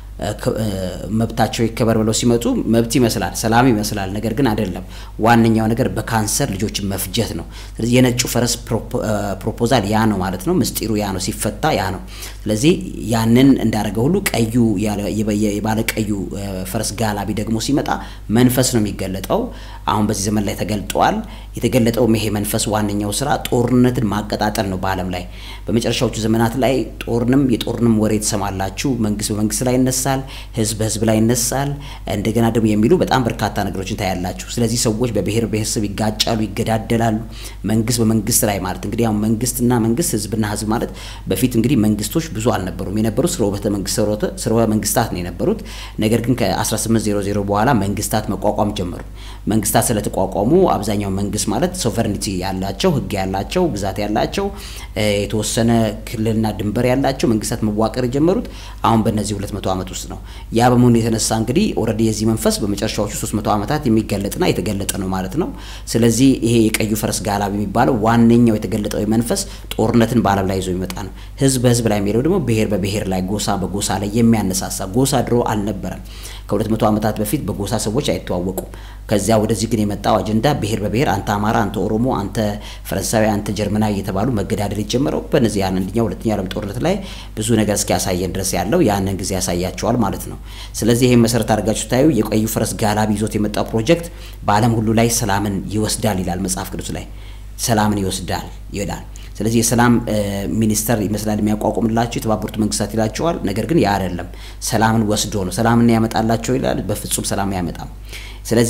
መብታቸው ይከበር ብለው ሲመጡ መብት ይመስላል፣ ሰላም ይመስላል። ነገር ግን አይደለም። ዋነኛው ነገር በካንሰር ልጆችን መፍጀት ነው። ስለዚህ የነጩ ፈረስ ፕሮፖዛል ያ ነው ማለት ነው። ምስጢሩ ያ ነው፣ ሲፈታ ያ ነው። ስለዚህ ያንን እንዳደረገ ሁሉ ቀዩ የባለ ቀዩ ፈረስ ጋላቢ ደግሞ ሲመጣ መንፈስ ነው የሚገለጠው። አሁን በዚህ ዘመን ላይ ተገልጧል። የተገለጠውም ይሄ መንፈስ ዋነኛው ስራ ጦርነትን ማቀጣጠል ነው በዓለም ላይ በመጨረሻዎቹ ዘመናት ላይ ጦርንም የጦርንም ወሬ ትሰማላችሁ። መንግስት በመንግስት ላይ ይነሳል፣ ህዝብ በህዝብ ላይ ይነሳል። እንደገና ደግሞ የሚሉ በጣም በርካታ ነገሮችን ታያላችሁ። ስለዚህ ሰዎች በብሔር ብሔረሰብ ይጋጫሉ፣ ይገዳደላሉ። መንግስት በመንግስት ላይ ማለት እንግዲህ አሁን መንግስትና መንግስት ህዝብና ህዝብ ማለት በፊት እንግዲህ መንግስቶች ብዙ አልነበሩም። የነበሩት ስርወተ መንግስት ስርወ መንግስታት ነው የነበሩት። ነገር ግን ከ1800 በኋላ መንግስታት መቋቋም ጀመሩ። መንግስታት ስለተቋቋሙ አብዛኛው መንግስት ማለት ሶቨርኒቲ ያላቸው ህግ ያላቸው ግዛት ያላቸው የተወሰነ ክልልና ድንበር ያላቸው መንግስታት መዋቀር የጀመሩት አሁን በእነዚህ 200 ዓመት ውስጥ ነው። ያ በመሆኑ የተነሳ እንግዲህ ኦልሬዲ የዚህ መንፈስ በመጨረሻዎቹ 300 ዓመታት የሚገለጥና የተገለጠ ነው ማለት ነው። ስለዚህ ይሄ የቀዩ ፈረስ ጋላቢ የሚባለው ዋነኛው የተገለጠው መንፈስ ጦርነትን በዓለም ላይ ይዞ ይመጣ ነው። ህዝብ በህዝብ ላይ የሚሄደው ደግሞ ብሔር በብሔር ላይ፣ ጎሳ በጎሳ ላይ የሚያነሳሳ ጎሳ ድሮ አልነበረም። ከሁለት መቶ ዓመታት በፊት በጎሳ ሰዎች አይተዋወቁም። ከዚያ ወደዚህ ግን የመጣው አጀንዳ ብሔር በብሔር አንተ አማራ፣ አንተ ኦሮሞ፣ አንተ ፈረንሳዊ፣ አንተ ጀርመናዊ እየተባሉ መገዳደል የጀመረው በነዚህ ያን አንደኛው ሁለተኛ ዓለም ጦርነት ላይ ብዙ ነገር እስኪያሳየን ድረስ ያለው ያንን ጊዜ ያሳያቸዋል ማለት ነው። ስለዚህ ይህን መሰረት አድርጋችሁ ታዩ የቀዩ ፈረስ ጋላቢ ይዞት የመጣው ፕሮጀክት በዓለም ሁሉ ላይ ሰላምን ይወስዳል ይላል መጽሐፍ ቅዱስ ላይ ሰላምን ይወስዳል ይላል። ስለዚህ የሰላም ሚኒስተር ይመስላል የሚያቋቁምላቸው የተባበሩት መንግስታት ይላቸዋል። ነገር ግን ያ አይደለም። ሰላምን ወስዶ ነው። ሰላምን ያመጣላቸው ይላል። በፍጹም ሰላም አያመጣም። ስለዚህ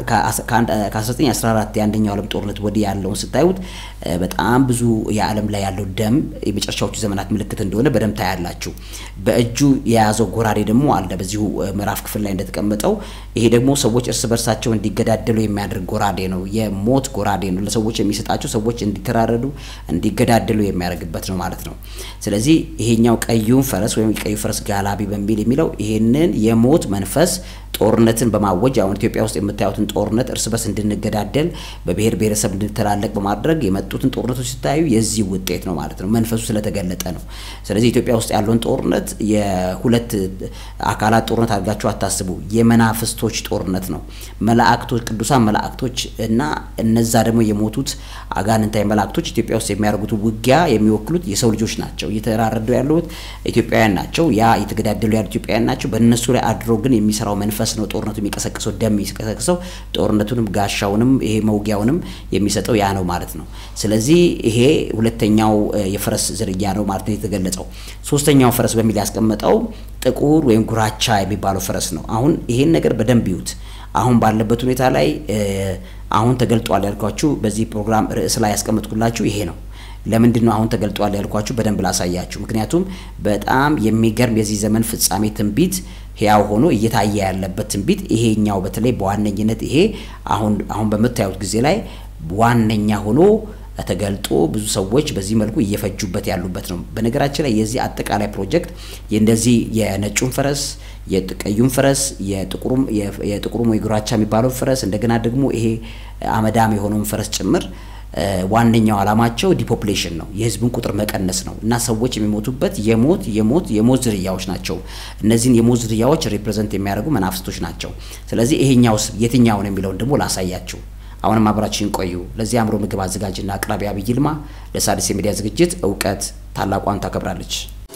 ከ1914 የአንደኛው ዓለም ጦርነት ወዲህ ያለውን ስታዩት በጣም ብዙ የዓለም ላይ ያለው ደም የመጨረሻዎቹ ዘመናት ምልክት እንደሆነ በደንብ ታያላችሁ። በእጁ የያዘው ጎራዴ ደግሞ አለ በዚሁ ምዕራፍ ክፍል ላይ እንደተቀመጠው። ይሄ ደግሞ ሰዎች እርስ በርሳቸው እንዲገዳደሉ የሚያደርግ ጎራዴ ነው። የሞት ጎራዴ ነው። ለሰዎች የሚሰጣቸው ሰዎች እንዲተራረዱ፣ እንዲገዳደሉ የሚያደርግበት ነው ማለት ነው። ስለዚህ ይሄኛው ቀዩን ፈረስ ወይም ቀዩ ፈረስ ጋላቢ በሚል የሚለው ይሄንን የሞት መንፈስ ጦርነትን በማወጅ አሁን ኢትዮጵያ ውስጥ የምታዩትን ጦርነት እርስ በርስ እንድንገዳደል በብሔር ብሔረሰብ እንድንተላለቅ በማድረግ የመጡትን ጦርነቶች ሲታዩ የዚህ ውጤት ነው ማለት ነው። መንፈሱ ስለተገለጠ ነው። ስለዚህ ኢትዮጵያ ውስጥ ያለውን ጦርነት የሁለት አካላት ጦርነት አድርጋችሁ አታስቡ። የመናፍስቶች ጦርነት ነው። መላእክቶች፣ ቅዱሳን መላእክቶች እና እነዛ ደግሞ የሞቱት አጋንንታዊ መላእክቶች ኢትዮጵያ ውስጥ የሚያደርጉት ውጊያ የሚወክሉት የሰው ልጆች ናቸው። እየተራረዱ ያሉት ኢትዮጵያውያን ናቸው። ያ እየተገዳደሉ ያሉ ኢትዮጵያውያን ናቸው። በእነሱ ላይ አድሮ ግን የሚሰራው መንፈስ ነው ጦርነቱ የሚቀሰቅሰው ደም የሚቀሰቅሰው ጦርነቱንም ጋሻውንም ይሄ መውጊያውንም የሚሰጠው ያ ነው ማለት ነው። ስለዚህ ይሄ ሁለተኛው የፈረስ ዝርያ ነው ማለት ነው የተገለጸው። ሶስተኛው ፈረስ በሚል ያስቀመጠው ጥቁር ወይም ጉራቻ የሚባለው ፈረስ ነው። አሁን ይሄን ነገር በደንብ ይዩት። አሁን ባለበት ሁኔታ ላይ አሁን ተገልጧል ያልኳችሁ በዚህ ፕሮግራም ርዕስ ላይ ያስቀመጥኩላችሁ ይሄ ነው። ለምንድን ነው አሁን ተገልጧል ያልኳችሁ? በደንብ ላሳያችሁ። ምክንያቱም በጣም የሚገርም የዚህ ዘመን ፍጻሜ ትንቢት ህያው ሆኖ እየታየ ያለበት ትንቢት ይሄኛው በተለይ በዋነኝነት ይሄ አሁን አሁን በምታዩት ጊዜ ላይ ዋነኛ ሆኖ ተገልጦ ብዙ ሰዎች በዚህ መልኩ እየፈጁበት ያሉበት ነው። በነገራችን ላይ የዚህ አጠቃላይ ፕሮጀክት የእንደዚህ የነጩን ፈረስ የቀዩን ፈረስ የጥቁሩም ወይ ጉራቻ የሚባለውን ፈረስ እንደገና ደግሞ ይሄ አመዳም የሆነውን ፈረስ ጭምር ዋነኛው ዓላማቸው ዲፖፕሌሽን ነው፣ የህዝብን ቁጥር መቀነስ ነው እና ሰዎች የሚሞቱበት የሞት የሞት የሞት ዝርያዎች ናቸው። እነዚህን የሞት ዝርያዎች ሪፕሬዘንት የሚያደርጉ መናፍስቶች ናቸው። ስለዚህ ይሄኛውስ የትኛው ነው የሚለውን ደግሞ ላሳያችሁ። አሁንም አብራችሁን ቆዩ። ለዚህ አእምሮ ምግብ አዘጋጅና አቅራቢ አብይ ይልማ ለሣድስ የሚዲያ ዝግጅት እውቀት ታላቋን ታከብራለች።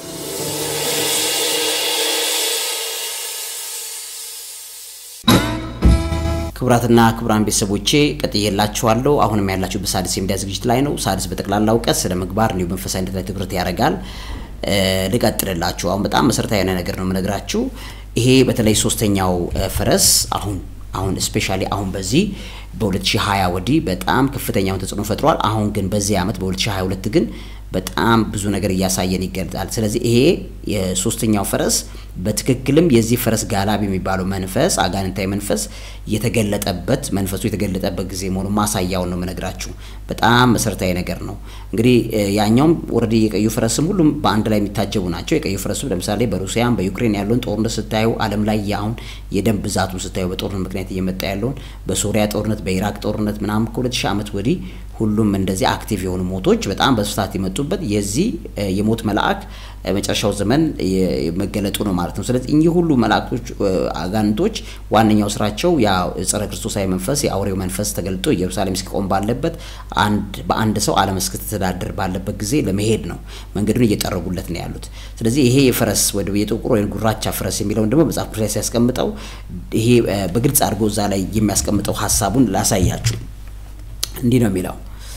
ክቡራትና ክቡራን ቤተሰቦቼ ቀጥዬላችኋለሁ። አሁንም ያላችሁ በሣድስ የሚዲያ ዝግጅት ላይ ነው። ሣድስ በጠቅላላ እውቀት ስለ ምግባር እንዲሁም መንፈሳዊነት ላይ ትኩረት ያደርጋል። ልቀጥልላችሁ። አሁን በጣም መሰረታዊ የሆነ ነገር ነው የምነግራችሁ። ይሄ በተለይ ሶስተኛው ፈረስ አሁን አሁን ስፔሻሊ አሁን በዚህ በ2020 ወዲህ በጣም ከፍተኛውን ተጽዕኖ ፈጥሯል። አሁን ግን በዚህ ዓመት በ2022 ግን በጣም ብዙ ነገር እያሳየን ይገልጣል። ስለዚህ ይሄ የሶስተኛው ፈረስ በትክክልም የዚህ ፈረስ ጋላቢ የሚባለው መንፈስ አጋንንታዊ መንፈስ የተገለጠበት መንፈሱ የተገለጠበት ጊዜ መሆኑ ማሳያውን ነው የምነግራችሁ። በጣም መሰረታዊ ነገር ነው። እንግዲህ ያኛውም ወረዲ የቀዩ ፈረስም ሁሉም በአንድ ላይ የሚታጀቡ ናቸው። የቀዩ ፈረስም ለምሳሌ በሩሲያም በዩክሬን ያለውን ጦርነት ስታዩ፣ ዓለም ላይ አሁን የደም ብዛቱን ስታዩ በጦርነት ምክንያት እየመጣ ያለውን በሶሪያ ጦርነት፣ በኢራቅ ጦርነት ምናምን ከሁለት ሺህ ዓመት ወዲህ ሁሉም እንደዚህ አክቲቭ የሆኑ ሞቶች በጣም በስፋት የመጡበት የዚህ የሞት መልአክ መጨረሻው ዘመን መገለጡ ነው ማለት ነው። ስለዚህ እኚህ ሁሉ መላእክቶች አጋንንቶች ዋነኛው ስራቸው ያ ጸረ ክርስቶሳዊ መንፈስ የአውሬው መንፈስ ተገልጦ ኢየሩሳሌም እስኪቆም ባለበት አንድ በአንድ ሰው ዓለም እስክትተዳደር ባለበት ጊዜ ለመሄድ ነው መንገዱን እየጠረጉለት ነው ያሉት። ስለዚህ ይሄ የፈረስ ወደ የጥቁር ወይም ጉራቻ ፈረስ የሚለውን ደግሞ መጽሐፍ ቅዱስ ላይ ሲያስቀምጠው ይሄ በግልጽ አድርጎ እዛ ላይ የሚያስቀምጠው ሀሳቡን ላሳያችሁ። እንዲህ ነው የሚለው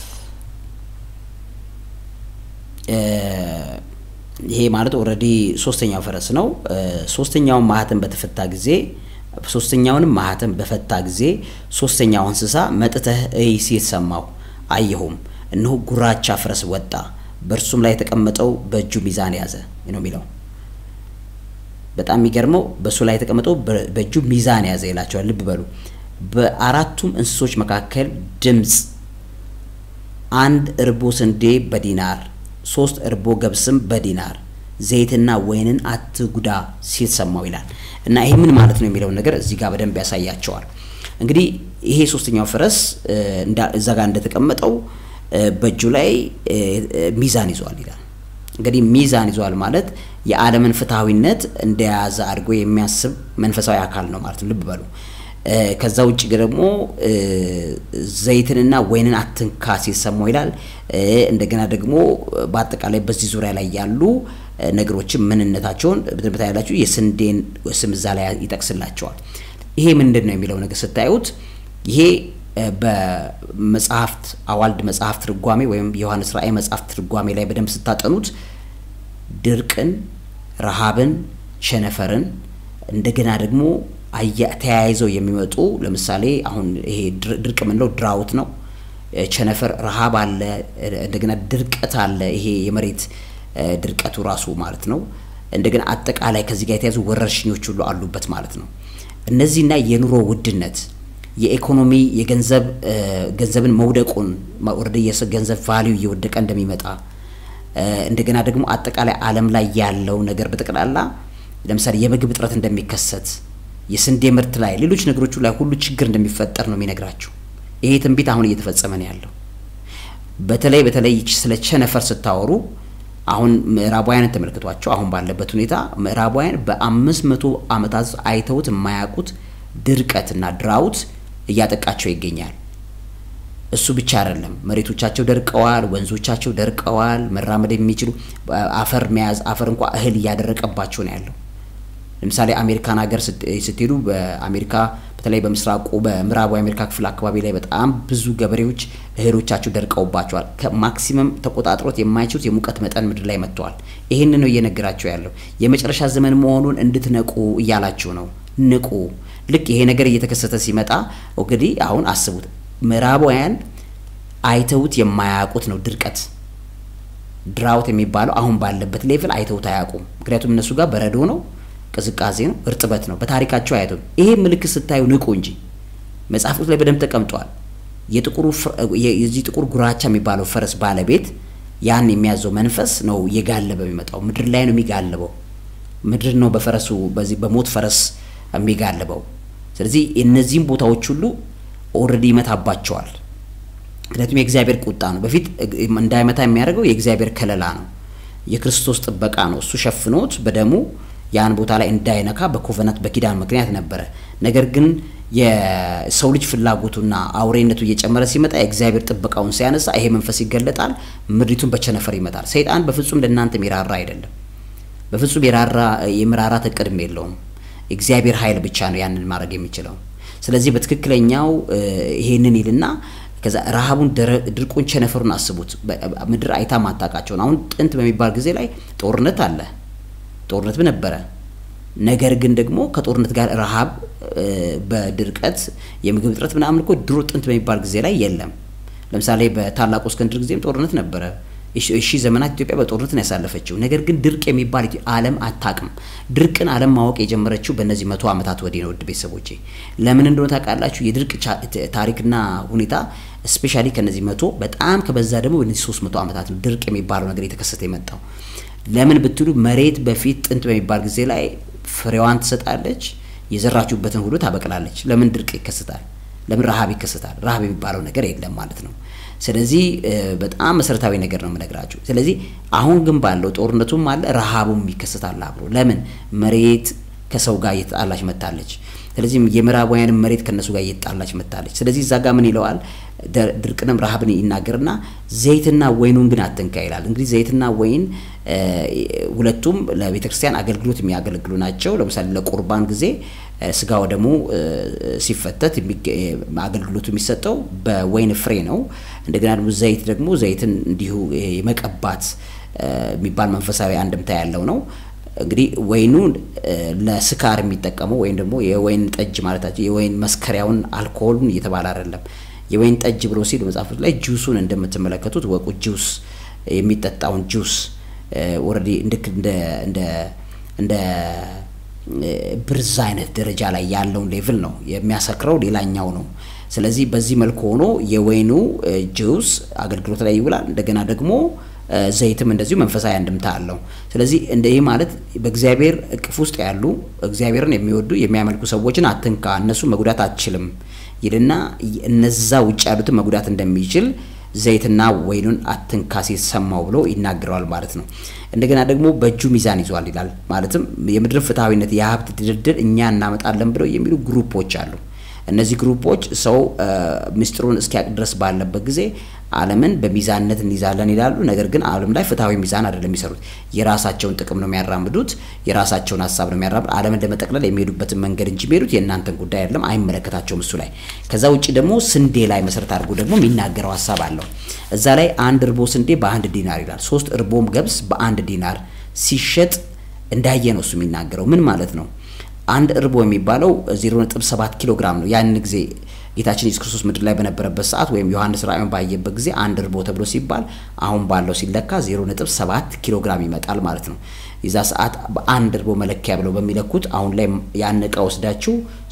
ይሄ ማለት ኦልሬዲ ሶስተኛው ፈረስ ነው። ሶስተኛውን ማህተም በተፈታ ጊዜ ሶስተኛውንም ማህተም በፈታ ጊዜ ሶስተኛው እንስሳ መጥተህ እይ ሲል ሰማሁ፣ አየሁም፣ እነሆ ጉራቻ ፈረስ ወጣ፣ በእርሱም ላይ የተቀመጠው በእጁ ሚዛን ያዘ ነው የሚለው። በጣም የሚገርመው በእሱ ላይ የተቀመጠው በእጁ ሚዛን ያዘ ይላቸዋል። ልብ በሉ። በአራቱም እንስሶች መካከል ድምፅ አንድ እርቦ ስንዴ በዲናር ሶስት እርቦ ገብስም በዲናር ዘይትና ወይንን አትጉዳ ሲል ሰማው ይላል። እና ይሄ ምን ማለት ነው የሚለውን ነገር እዚህ ጋር በደንብ ያሳያቸዋል። እንግዲህ ይሄ ሶስተኛው ፈረስ እዛ ጋር እንደተቀመጠው በእጁ ላይ ሚዛን ይዟል ይላል። እንግዲህ ሚዛን ይዟል ማለት የዓለምን ፍትሐዊነት እንደያዘ አድርጎ የሚያስብ መንፈሳዊ አካል ነው ማለት ነው። ልብ በሉ። ከዛ ውጭ ደግሞ ዘይትንና ወይንን አትንካ ሲሰማው ይላል። እንደገና ደግሞ በአጠቃላይ በዚህ ዙሪያ ላይ ያሉ ነገሮችን ምንነታቸውን በትንበታ ያላችሁ የስንዴን ስም እዛ ላይ ይጠቅስላቸዋል። ይሄ ምንድን ነው የሚለው ነገር ስታዩት ይሄ በመጽሐፍት አዋልድ መጽሐፍ ትርጓሜ ወይም የዮሐንስ ራእይ መጽሐፍ ትርጓሜ ላይ በደንብ ስታጠኑት ድርቅን፣ ረሃብን፣ ቸነፈርን እንደገና ደግሞ ተያይዘው የሚመጡ ለምሳሌ አሁን ይሄ ድርቅ የምንለው ድራውት ነው። ቸነፈር ረሃብ አለ፣ እንደገና ድርቀት አለ። ይሄ የመሬት ድርቀቱ ራሱ ማለት ነው። እንደገና አጠቃላይ ከዚህ ጋር የተያዙ ወረርሽኞች ሁሉ አሉበት ማለት ነው። እነዚህና የኑሮ ውድነት የኢኮኖሚ የገንዘብ ገንዘብን መውደቁን ወረደ የገንዘብ ቫሊዩ እየወደቀ እንደሚመጣ እንደገና ደግሞ አጠቃላይ ዓለም ላይ ያለው ነገር በጠቅላላ ለምሳሌ የምግብ እጥረት እንደሚከሰት የስንዴ ምርት ላይ ሌሎች ነገሮቹ ላይ ሁሉ ችግር እንደሚፈጠር ነው የሚነግራችሁ። ይሄ ትንቢት አሁን እየተፈጸመ ነው ያለው። በተለይ በተለይ ስለ ቸነፈር ስታወሩ አሁን ምዕራባውያንን ተመልክቷቸው አሁን ባለበት ሁኔታ ምዕራባውያን በአምስት መቶ ዓመታት አይተውት የማያውቁት ድርቀትና ድራውት እያጠቃቸው ይገኛል። እሱ ብቻ አይደለም፣ መሬቶቻቸው ደርቀዋል፣ ወንዞቻቸው ደርቀዋል። መራመድ የሚችሉ አፈር መያዝ አፈር እንኳ እህል እያደረቀባቸው ነው ያለው። ለምሳሌ አሜሪካን ሀገር ስትሄዱ በአሜሪካ በተለይ በምስራቁ በምዕራቡ የአሜሪካ ክፍል አካባቢ ላይ በጣም ብዙ ገበሬዎች እህሎቻቸው ደርቀውባቸዋል። ከማክሲመም ተቆጣጥሮት የማይችሉት የሙቀት መጠን ምድር ላይ መጥተዋል። ይህን ነው እየነገራቸው ያለው። የመጨረሻ ዘመን መሆኑን እንድትነቁ እያላችሁ ነው። ንቁ። ልክ ይሄ ነገር እየተከሰተ ሲመጣ እንግዲህ አሁን አስቡት፣ ምዕራባውያን አይተውት የማያውቁት ነው ድርቀት ድራውት የሚባለው አሁን ባለበት ሌቭል አይተውት አያውቁም። ምክንያቱም እነሱ ጋር በረዶ ነው ቅዝቃዜ ነው፣ እርጥበት ነው። በታሪካቸው አያዩትም። ይሄ ምልክት ስታዩ ንቁ እንጂ መጽሐፍ ቅዱስ ላይ በደንብ ተቀምጧል። የጥቁሩ የዚህ ጥቁር ጉራቻ የሚባለው ፈረስ ባለቤት ያን የሚያዘው መንፈስ ነው እየጋለበ የሚመጣው። ምድር ላይ ነው የሚጋልበው። ምድር ነው በፈረሱ በዚህ በሞት ፈረስ የሚጋልበው። ስለዚህ እነዚህም ቦታዎች ሁሉ ኦልሬዲ ይመታባቸዋል። ምክንያቱም የእግዚአብሔር ቁጣ ነው። በፊት እንዳይመታ የሚያደርገው የእግዚአብሔር ከለላ ነው፣ የክርስቶስ ጥበቃ ነው። እሱ ሸፍኖት በደሙ ያን ቦታ ላይ እንዳይነካ በኮቨናት በኪዳን ምክንያት ነበረ። ነገር ግን የሰው ልጅ ፍላጎቱና አውሬነቱ እየጨመረ ሲመጣ የእግዚአብሔር ጥበቃውን ሲያነሳ ይሄ መንፈስ ይገለጣል፣ ምድሪቱን በቸነፈር ይመታል። ሰይጣን በፍጹም ለእናንተ የሚራራ አይደለም። በፍጹም የራራ የመራራት እቅድም የለውም። እግዚአብሔር ኃይል ብቻ ነው ያንን ማድረግ የሚችለው። ስለዚህ በትክክለኛው ይሄንን ይልና ከዛ ረሃቡን፣ ድርቁን፣ ቸነፈሩን አስቡት። ምድር አይታ ማታውቃቸውን አሁን ጥንት በሚባል ጊዜ ላይ ጦርነት አለ፣ ጦርነት ነበረ። ነገር ግን ደግሞ ከጦርነት ጋር ረሃብ፣ በድርቀት የምግብ እጥረት ምናምን እኮ ድሮ ጥንት በሚባል ጊዜ ላይ የለም። ለምሳሌ በታላቁ እስክንድር ጊዜም ጦርነት ነበረ። እሺ ዘመናት ኢትዮጵያ በጦርነት ነው ያሳለፈችው። ነገር ግን ድርቅ የሚባል ዓለም አታውቅም። ድርቅን ዓለም ማወቅ የጀመረችው በእነዚህ መቶ ዓመታት ወዲህ ነው። ውድ ቤተሰቦቼ ለምን እንደሆነ ታውቃላችሁ? የድርቅ ታሪክና ሁኔታ ስፔሻሊ ከነዚህ መቶ በጣም ከበዛ ደግሞ በእነዚህ ሶስት መቶ ዓመታት ነው ድርቅ የሚባለው ነገር የተከሰተ የመጣው። ለምን ብትሉ መሬት በፊት ጥንት በሚባል ጊዜ ላይ ፍሬዋን ትሰጣለች፣ የዘራችሁበትን ሁሉ ታበቅላለች። ለምን ድርቅ ይከሰታል? ለምን ረሃብ ይከሰታል? ረሃብ የሚባለው ነገር የለም ማለት ነው። ስለዚህ በጣም መሰረታዊ ነገር ነው የምነግራችሁ። ስለዚህ አሁን ግን ባለው ጦርነቱም አለ ረሃቡም ይከሰታል አብሮ። ለምን መሬት ከሰው ጋር እየተጣላች መታለች። ስለዚህ የምዕራባውያንም መሬት ከነሱ ጋር እየተጣላች መታለች። ስለዚህ እዛ ጋር ምን ይለዋል? ድርቅንም ረሃብን ይናገርና ዘይትና ወይኑን ግን አትንካ ይላል። እንግዲህ ዘይትና ወይን ሁለቱም ለቤተ ክርስቲያን አገልግሎት የሚያገለግሉ ናቸው። ለምሳሌ ለቁርባን ጊዜ ስጋ ወደሙ ሲፈተት አገልግሎቱ የሚሰጠው በወይን ፍሬ ነው። እንደገና ደግሞ ዘይት ደግሞ ዘይትን እንዲሁ የመቀባት የሚባል መንፈሳዊ አንድምታ ያለው ነው። እንግዲህ ወይኑ ለስካር የሚጠቀመው ወይም ደግሞ የወይን ጠጅ ማለታቸው የወይን መስከሪያውን አልኮሆሉን እየተባለ አይደለም። የወይን ጠጅ ብሎ ሲል መጽሐፎች ላይ ጁሱን እንደምትመለከቱት ወቁ ጁስ የሚጠጣውን ጁስ ኦልሬዲ ልክ እንደ እንደ እንደ ብርዝ አይነት ደረጃ ላይ ያለውን ሌቭል ነው የሚያሰክረው፣ ሌላኛው ነው። ስለዚህ በዚህ መልኩ ሆኖ የወይኑ ጁስ አገልግሎት ላይ ይውላል። እንደገና ደግሞ ዘይትም እንደዚሁ መንፈሳዊ አንድምታ አለው። ስለዚህ እንደ ይህ ማለት በእግዚአብሔር እቅፍ ውስጥ ያሉ እግዚአብሔርን የሚወዱ የሚያመልኩ ሰዎችን አትንካ፣ እነሱ መጉዳት አትችልም ይልና እነዛ ውጭ ያሉትን መጉዳት እንደሚችል ዘይትና ወይኑን አትንካ ሲሰማው ብሎ ይናገረዋል ማለት ነው። እንደገና ደግሞ በእጁ ሚዛን ይዟል ይላል። ማለትም የምድር ፍትሐዊነት፣ የሀብት ድርድር እኛ እናመጣለን ብለው የሚሉ ግሩፖች አሉ። እነዚህ ግሩፖች ሰው ምስጢሩን እስኪያውቅ ድረስ ባለበት ጊዜ ዓለምን በሚዛንነት እንይዛለን ይላሉ። ነገር ግን ዓለም ላይ ፍትሐዊ ሚዛን አይደለም የሚሰሩት። የራሳቸውን ጥቅም ነው የሚያራምዱት፣ የራሳቸውን ሀሳብ ነው የሚያራምዱት። ዓለምን ለመጠቅለል የሚሄዱበትን መንገድ እንጂ የሚሄዱት የእናንተን ጉዳይ አይደለም፣ አይመለከታቸውም እሱ ላይ። ከዛ ውጭ ደግሞ ስንዴ ላይ መሰረት አድርጎ ደግሞ የሚናገረው ሀሳብ አለው። እዛ ላይ አንድ እርቦ ስንዴ በአንድ ዲናር ይላል። ሶስት እርቦም ገብስ በአንድ ዲናር ሲሸጥ እንዳየ ነው እሱ የሚናገረው። ምን ማለት ነው? አንድ እርቦ የሚባለው 0.7 ኪሎ ግራም ነው። ያንን ጊዜ ጌታችን ኢየሱስ ክርስቶስ ምድር ላይ በነበረበት ሰዓት ወይም ዮሐንስ ራእዩን ባየበት ጊዜ አንድ እርቦ ተብሎ ሲባል አሁን ባለው ሲለካ 0.7 ኪሎ ግራም ይመጣል ማለት ነው። የዛ ሰዓት በአንድ እርቦ መለኪያ ብለው በሚለኩት አሁን ላይ ያን እቃ ወስዳችሁ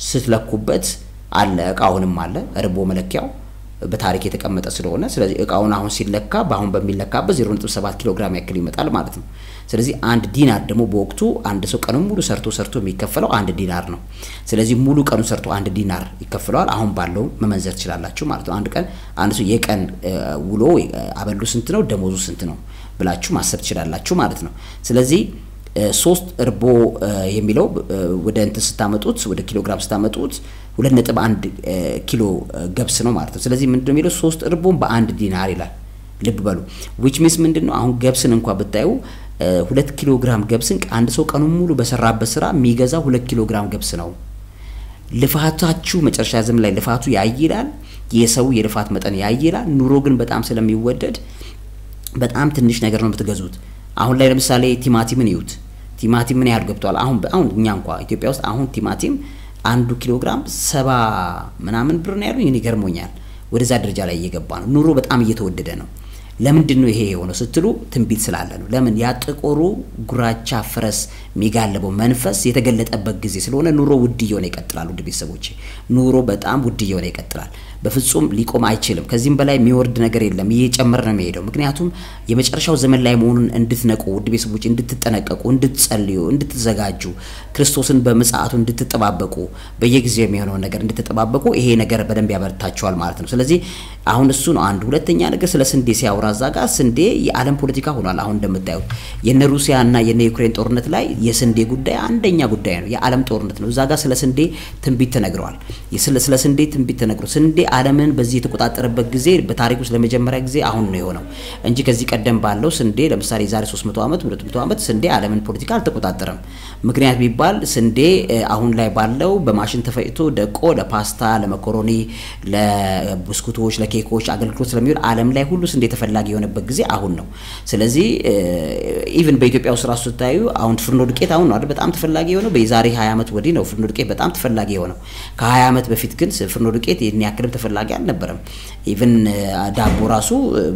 ስትለኩበት አለ እቃ አሁንም አለ እርቦ መለኪያው በታሪክ የተቀመጠ ስለሆነ ስለዚህ እቃውን አሁን ሲለካ በአሁን በሚለካበት 0.7 ኪሎ ግራም ያክል ይመጣል ማለት ነው። ስለዚህ አንድ ዲናር ደግሞ በወቅቱ አንድ ሰው ቀኑን ሙሉ ሰርቶ ሰርቶ የሚከፈለው አንድ ዲናር ነው። ስለዚህ ሙሉ ቀኑ ሰርቶ አንድ ዲናር ይከፍለዋል። አሁን ባለው መመንዘር ትችላላችሁ ማለት ነው። አንድ ቀን አንድ ሰው የቀን ውሎ አበሉ ስንት ነው፣ ደሞዙ ስንት ነው ብላችሁ ማሰብ ትችላላችሁ ማለት ነው። ስለዚህ ሶስት እርቦ የሚለው ወደ እንትን ስታመጡት ወደ ኪሎግራም ስታመጡት ሁለት ነጥብ አንድ ኪሎ ገብስ ነው ማለት ነው። ስለዚህ ምንድን ነው የሚለው ሶስት እርቦን በአንድ ዲናር ይላል። ልብ በሉ ዊች ሚንስ ምንድን ነው? አሁን ገብስን እንኳ ብታዩ ሁለት ኪሎ ግራም ገብስን አንድ ሰው ቀኑን ሙሉ በሰራበት ስራ የሚገዛው ሁለት ኪሎ ግራም ገብስ ነው። ልፋታችሁ መጨረሻ ዘመን ላይ ልፋቱ ያይላል። የሰው የልፋት መጠን ያይላል። ኑሮ ግን በጣም ስለሚወደድ በጣም ትንሽ ነገር ነው የምትገዙት። አሁን ላይ ለምሳሌ ቲማቲምን ይዩት። ቲማቲም ምን ያህል ገብቷል? አሁን አሁን እኛ እንኳ ኢትዮጵያ ውስጥ አሁን ቲማቲም አንዱ ኪሎ ግራም ሰባ ምናምን ብር ነው ያሉኝ። እኔ ገርሞኛል። ወደዛ ደረጃ ላይ እየገባ ነው። ኑሮ በጣም እየተወደደ ነው። ለምንድን ነው ይሄ የሆነው ስትሉ ትንቢት ስላለ ነው። ለምን ያ ጥቁሩ ጉራቻ ፈረስ የሚጋልበው መንፈስ የተገለጠበት ጊዜ ስለሆነ ኑሮ ውድ እየሆነ ይቀጥላል። ውድ ቤተሰቦቼ ኑሮ በጣም ውድ እየሆነ ይቀጥላል። በፍጹም ሊቆም አይችልም። ከዚህም በላይ የሚወርድ ነገር የለም። እየጨመረ ነው የሚሄደው። ምክንያቱም የመጨረሻው ዘመን ላይ መሆኑን እንድትነቁ ውድ ቤተሰቦች፣ እንድትጠነቀቁ፣ እንድትጸልዩ፣ እንድትዘጋጁ፣ ክርስቶስን በምጽአቱ እንድትጠባበቁ፣ በየጊዜው የሚሆነውን ነገር እንድትጠባበቁ ይሄ ነገር በደንብ ያበረታቸዋል ማለት ነው። ስለዚህ አሁን እሱ ነው አንድ። ሁለተኛ ነገር ስለ ስንዴ ሲያወራ እዛ ጋር ስንዴ የዓለም ፖለቲካ ሆኗል። አሁን እንደምታዩት የነ ሩሲያ እና የነ ዩክሬን ጦርነት ላይ የስንዴ ጉዳይ አንደኛ ጉዳይ ነው። የዓለም ጦርነት ነው። እዛ ጋር ስለ ስንዴ ትንቢት ተነግረዋል። ስለ ስንዴ ትንቢት ተነግሮ ስንዴ ዓለምን በዚህ የተቆጣጠረበት ጊዜ በታሪክ ውስጥ ለመጀመሪያ ጊዜ አሁን ነው የሆነው እንጂ ከዚህ ቀደም ባለው ስንዴ ለምሳሌ የዛሬ 300 ዓመት 200 ዓመት ስንዴ ዓለምን ፖለቲካ አልተቆጣጠረም። ምክንያት ቢባል ስንዴ አሁን ላይ ባለው በማሽን ተፈጭቶ ደቆ ለፓስታ፣ ለመኮሮኒ፣ ለብስኩቶች፣ ለኬኮች አገልግሎት ስለሚሆን ዓለም ላይ ሁሉ ስንዴ ተፈላጊ የሆነበት ጊዜ አሁን ነው። ስለዚህ ኢቭን በኢትዮጵያ ውስጥ ራሱ ስታዩ አሁን ፍርኖ ዱቄት አሁን ነው አይደል በጣም ተፈላጊ የሆነው። በዛሬ 20 ዓመት ወዲህ ነው ፍርኖ ዱቄት በጣም ተፈላጊ የሆነው። ከ20 ዓመት በፊት ግን ፍርኖ ዱቄት ይህን ያክልም ተፈላጊ አልነበረም። ኢቭን ዳቦ ራሱ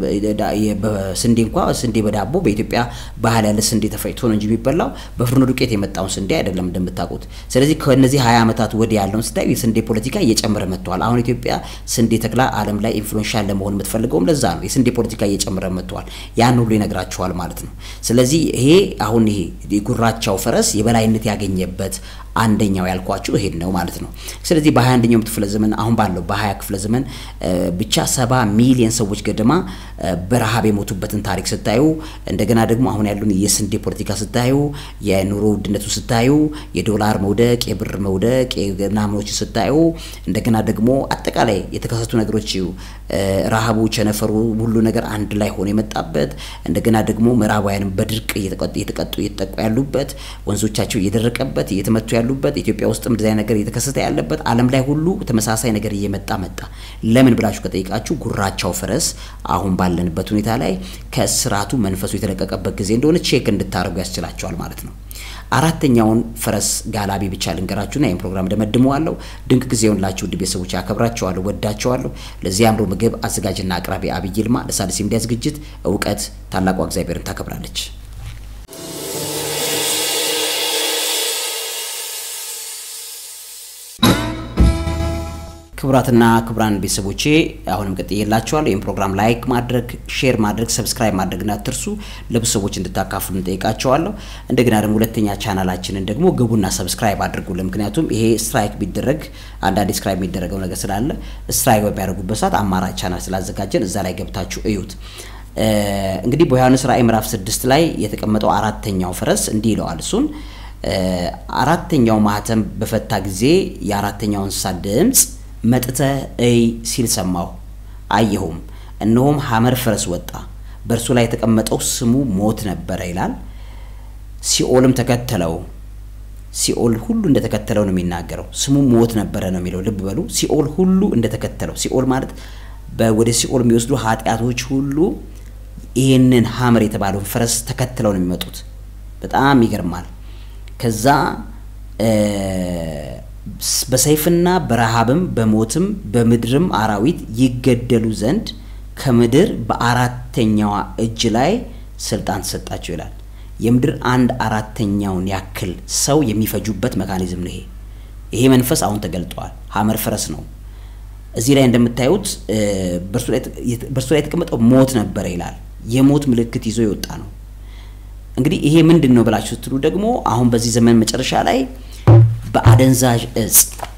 ስንዴ እንኳ ስንዴ በዳቦ በኢትዮጵያ ባህል ያለ ስንዴ ተፈጭቶ ነው እንጂ የሚበላው በፍርኖ ዱቄት የመጣውን ስንዴ አይደለም እንደምታውቁት። ስለዚህ ከነዚህ 20 ዓመታት ወዲህ ያለውን ስታዩ የስንዴ ፖለቲካ እየጨመረ መጥተዋል። አሁን ኢትዮጵያ ስንዴ ተክላ ዓለም ላይ ኢንፍሉዌንሻል ለመሆን የምትፈልገውም ለዛ ነው። የስንዴ ፖለቲካ እየጨመረ መጥተዋል። ያን ሁሉ ይነግራቸዋል ማለት ነው። ስለዚህ ይሄ አሁን ይሄ የጉራቻው ፈረስ የበላይነት ያገኘበት አንደኛው ያልኳችሁ ይሄን ነው ማለት ነው። ስለዚህ በሀያ አንደኛው ክፍለ ዘመን አሁን ባለው በሀያ ክፍለ ዘመን ብቻ ሰባ ሚሊዮን ሰዎች ገደማ በረሃብ የሞቱበትን ታሪክ ስታዩ እንደገና ደግሞ አሁን ያሉን የስንዴ ፖለቲካ ስታዩ የኑሮ ውድነቱ ስታዩ የዶላር መውደቅ የብር መውደቅ ምናምኖች ስታዩ እንደገና ደግሞ አጠቃላይ የተከሰቱ ነገሮች ረሃቡ፣ ቸነፈሩ ሁሉ ነገር አንድ ላይ ሆኖ የመጣበት እንደገና ደግሞ ምዕራባውያንም በድርቅ እየተቀጡ እየተጠቁ ያሉበት ወንዞቻቸው እየደረቀበት እየተመቱ ያሉበት ኢትዮጵያ ውስጥም እንደዚህ ነገር እየተከሰተ ያለበት ዓለም ላይ ሁሉ ተመሳሳይ ነገር እየመጣ መጣ። ለምን ብላችሁ ከጠይቃችሁ ጉራቻው ፈረስ አሁን ባለንበት ሁኔታ ላይ ከስርዓቱ መንፈሱ የተለቀቀበት ጊዜ እንደሆነ ቼክ እንድታደርጉ ያስችላቸዋል ማለት ነው። አራተኛውን ፈረስ ጋላቢ ብቻ ልንገራችሁና ይህን ፕሮግራም ደመድመዋለሁ። ድንቅ ጊዜ ይሁንላችሁ ውድ ቤተሰቦች፣ ያከብራቸዋለሁ፣ ወዳቸዋለሁ። ለዚህ አምሮ ምግብ አዘጋጅና አቅራቢ አብይ ይልማ ለሣድስ ሚዲያ ዝግጅት እውቀት ታላቋ እግዚአብሔርን ታከብራለች። ክቡራትና ክቡራን ቤተሰቦቼ አሁንም ቀጥዬላችኋለሁ። ይህን ፕሮግራም ላይክ ማድረግ፣ ሼር ማድረግ፣ ሰብስክራይብ ማድረግና አትርሱ። ለብዙ ሰዎች እንድታካፍሉ እንጠይቃቸዋለሁ። እንደገና ደግሞ ሁለተኛ ቻናላችንን ደግሞ ግቡና ሰብስክራይብ አድርጉልን። ምክንያቱም ይሄ ስትራይክ ቢደረግ አንዳንድ ስክራይብ የሚደረገው ነገር ስላለ ስትራይክ በሚያደርጉበት ሰዓት አማራጭ ቻናል ስላዘጋጀን እዛ ላይ ገብታችሁ እዩት። እንግዲህ በዮሐንስ ራእይ ምዕራፍ ስድስት ላይ የተቀመጠው አራተኛው ፈረስ እንዲህ ይለዋል እሱን አራተኛው ማህተም በፈታ ጊዜ የአራተኛው እንስሳ ድምፅ መጥተህ እይ ሲል ሰማሁ። አየሁም፣ እነሆም ሐመር ፈረስ ወጣ፣ በእርሱ ላይ የተቀመጠው ስሙ ሞት ነበረ ይላል። ሲኦልም ተከተለው። ሲኦል ሁሉ እንደተከተለው ነው የሚናገረው። ስሙ ሞት ነበረ ነው የሚለው። ልብ በሉ፣ ሲኦል ሁሉ እንደተከተለው። ሲኦል ማለት ወደ ሲኦል የሚወስዱ ኃጢአቶች ሁሉ ይህንን ሐመር የተባለውን ፈረስ ተከትለው ነው የሚመጡት። በጣም ይገርማል። ከዛ በሰይፍና በረሃብም በሞትም በምድርም አራዊት ይገደሉ ዘንድ ከምድር በአራተኛዋ እጅ ላይ ስልጣን ተሰጣቸው ይላል። የምድር አንድ አራተኛውን ያክል ሰው የሚፈጁበት መካኒዝም ነው ይሄ። ይሄ መንፈስ አሁን ተገልጧል። ሐመር ፈረስ ነው። እዚህ ላይ እንደምታዩት በእርሱ ላይ የተቀመጠው ሞት ነበረ ይላል። የሞት ምልክት ይዞ የወጣ ነው። እንግዲህ ይሄ ምንድን ነው ብላችሁ ስትሉ ደግሞ አሁን በዚህ ዘመን መጨረሻ ላይ በአደንዛዥ እጽ፣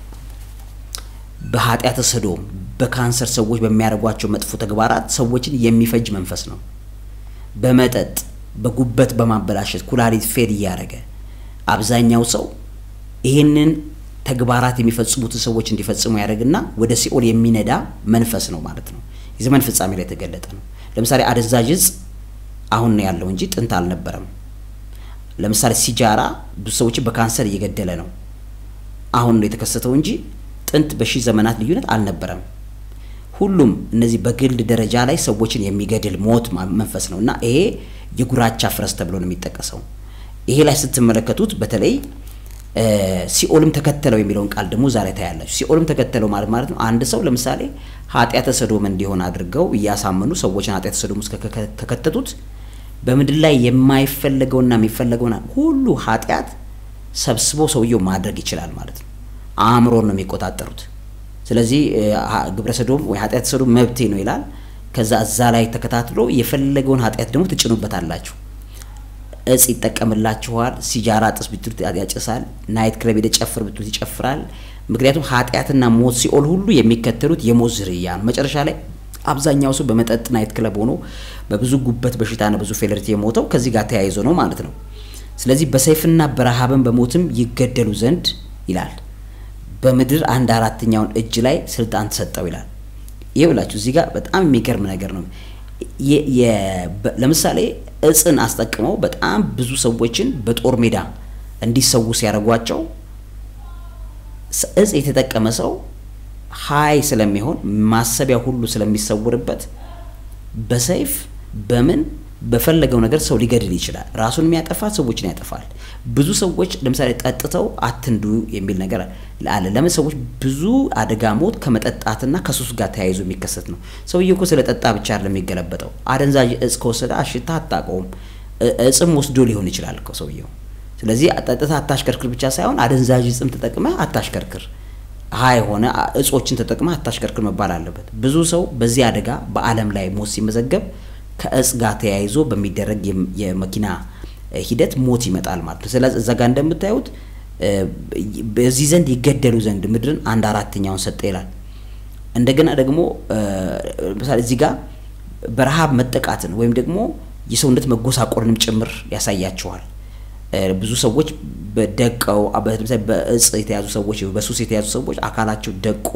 በኃጢአተ ሰዶም፣ በካንሰር ሰዎች በሚያደርጓቸው መጥፎ ተግባራት ሰዎችን የሚፈጅ መንፈስ ነው። በመጠጥ በጉበት በማበላሸት ኩላሊት ፌል እያደረገ አብዛኛው ሰው ይህንን ተግባራት የሚፈጽሙትን ሰዎች እንዲፈጽሙ ያደርግና ወደ ሲኦል የሚነዳ መንፈስ ነው ማለት ነው። የዘመን ፍጻሜ ላይ የተገለጠ ነው። ለምሳሌ አደንዛዥ እጽ አሁን ነው ያለው እንጂ ጥንት አልነበረም። ለምሳሌ ሲጃራ ብዙ ሰዎችን በካንሰር እየገደለ ነው። አሁን ነው የተከሰተው እንጂ ጥንት በሺህ ዘመናት ልዩነት አልነበረም። ሁሉም እነዚህ በግል ደረጃ ላይ ሰዎችን የሚገድል ሞት መንፈስ ነው እና ይሄ የጉራቻ ፈረስ ተብሎ ነው የሚጠቀሰው። ይሄ ላይ ስትመለከቱት በተለይ ሲኦልም ተከተለው የሚለውን ቃል ደግሞ ዛሬ ታያላችሁ። ሲኦልም ተከተለው ማለት ማለት ነው አንድ ሰው ለምሳሌ ኃጢአተ ሰዶም እንዲሆን አድርገው እያሳመኑ ሰዎችን ኃጢአተ ሰዶም ውስጥ ከከተቱት በምድር ላይ የማይፈለገውና የሚፈለገውና ሁሉ ኃጢአት ሰብስቦ ሰውየው ማድረግ ይችላል ማለት ነው። አእምሮን ነው የሚቆጣጠሩት። ስለዚህ ግብረ ሰዶም ወይ ኃጢአተ ሰዶም መብቴ ነው ይላል። ከዛ እዛ ላይ ተከታትሎ የፈለገውን ኃጢአት ደግሞ ትጭኑበታላችሁ። እጽ ይጠቀምላችኋል። ሲጃራ ጥስ ብትሉት ያጭሳል። ናይት ክለብ ሄደ ጨፍር ብትሉት ይጨፍራል። ምክንያቱም ኃጢአትና ሞት ሲኦል ሁሉ የሚከተሉት የሞት ዝርያ ነው። መጨረሻ ላይ አብዛኛው ሰው በመጠጥ ናይት ክለብ ሆኖ በብዙ ጉበት በሽታና ብዙ ፌለሪቲ የሞተው ከዚህ ጋር ተያይዞ ነው ማለት ነው። ስለዚህ በሰይፍና በረሃብን በሞትም ይገደሉ ዘንድ ይላል በምድር አንድ አራተኛውን እጅ ላይ ስልጣን ተሰጠው ይላል። ይህ ብላችሁ እዚህ ጋር በጣም የሚገርም ነገር ነው። ለምሳሌ እጽን አስጠቅመው በጣም ብዙ ሰዎችን በጦር ሜዳ እንዲሰዉ ሲያደርጓቸው እጽ የተጠቀመ ሰው ሀይ ስለሚሆን ማሰቢያ ሁሉ ስለሚሰውርበት በሰይፍ በምን በፈለገው ነገር ሰው ሊገድል ይችላል። ራሱን የሚያጠፋ ሰዎችን ያጠፋል። ብዙ ሰዎች ለምሳሌ ጠጥተው አትንዱ የሚል ነገር አለ። ለምን ሰዎች ብዙ አደጋ ሞት ከመጠጣትና ከሱስ ጋር ተያይዞ የሚከሰት ነው። ሰውዬው እኮ ስለ ጠጣ ብቻ አይደለም የሚገለበጠው። አደንዛዥ እጽ ከወሰደ አሽታ አታውቀውም። እጽም ወስዶ ሊሆን ይችላል እኮ ሰውየው። ስለዚህ ጠጥታ አታሽከርክር ብቻ ሳይሆን አደንዛዥ እጽም ተጠቅመ አታሽከርክር ሀ የሆነ እጾችን ተጠቅመ አታሽከርክር መባል አለበት። ብዙ ሰው በዚህ አደጋ በዓለም ላይ ሞት ሲመዘገብ ከእጽ ጋር ተያይዞ በሚደረግ የመኪና ሂደት ሞት ይመጣል ማለት ነው። ስለዚህ እዛ ጋር እንደምታዩት በዚህ ዘንድ ይገደሉ ዘንድ ምድርን አንድ አራተኛውን ሰጠ ይላል። እንደገና ደግሞ ለምሳሌ እዚህ ጋር በረሃብ መጠቃትን ወይም ደግሞ የሰውነት መጎሳቆልንም ጭምር ያሳያቸዋል። ብዙ ሰዎች በደቀው ለምሳሌ በእጽ የተያዙ ሰዎች በሱስ የተያዙ ሰዎች አካላቸው ደቆ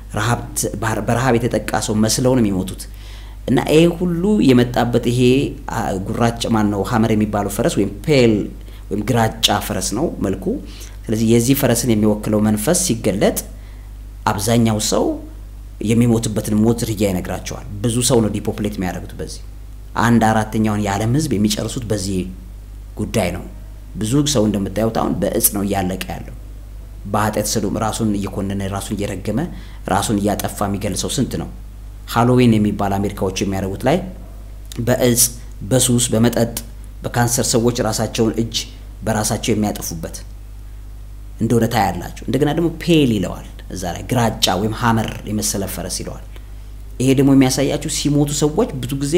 በረሃብ የተጠቃ ሰው መስለው ነው የሚሞቱት። እና ይሄ ሁሉ የመጣበት ይሄ ጉራጭ ማን ነው ሀመር የሚባለው ፈረስ ወይም ፔል ወይም ግራጫ ፈረስ ነው መልኩ። ስለዚህ የዚህ ፈረስን የሚወክለው መንፈስ ሲገለጥ አብዛኛው ሰው የሚሞትበትን ሞት ዝርያ ይነግራቸዋል። ብዙ ሰው ነው ዲፖፕሌት የሚያደርጉት በዚህ አንድ አራተኛውን የዓለም ሕዝብ የሚጨርሱት በዚህ ጉዳይ ነው። ብዙ ሰው እንደምታዩት አሁን በእጽ ነው እያለቀ ያለው። በኃጢአት ሰዶም ራሱን እየኮነነ ራሱን እየረገመ ራሱን እያጠፋ የሚገልጸው ስንት ነው? ሃሎዊን የሚባል አሜሪካዎች የሚያደርጉት ላይ በእጽ በሱስ በመጠጥ በካንሰር ሰዎች ራሳቸውን እጅ በራሳቸው የሚያጠፉበት እንደሆነ ታያላችሁ። እንደገና ደግሞ ፔል ይለዋል እዛ ላይ ግራጫ ወይም ሀመር የመሰለ ፈረስ ይለዋል። ይሄ ደግሞ የሚያሳያችሁ ሲሞቱ ሰዎች ብዙ ጊዜ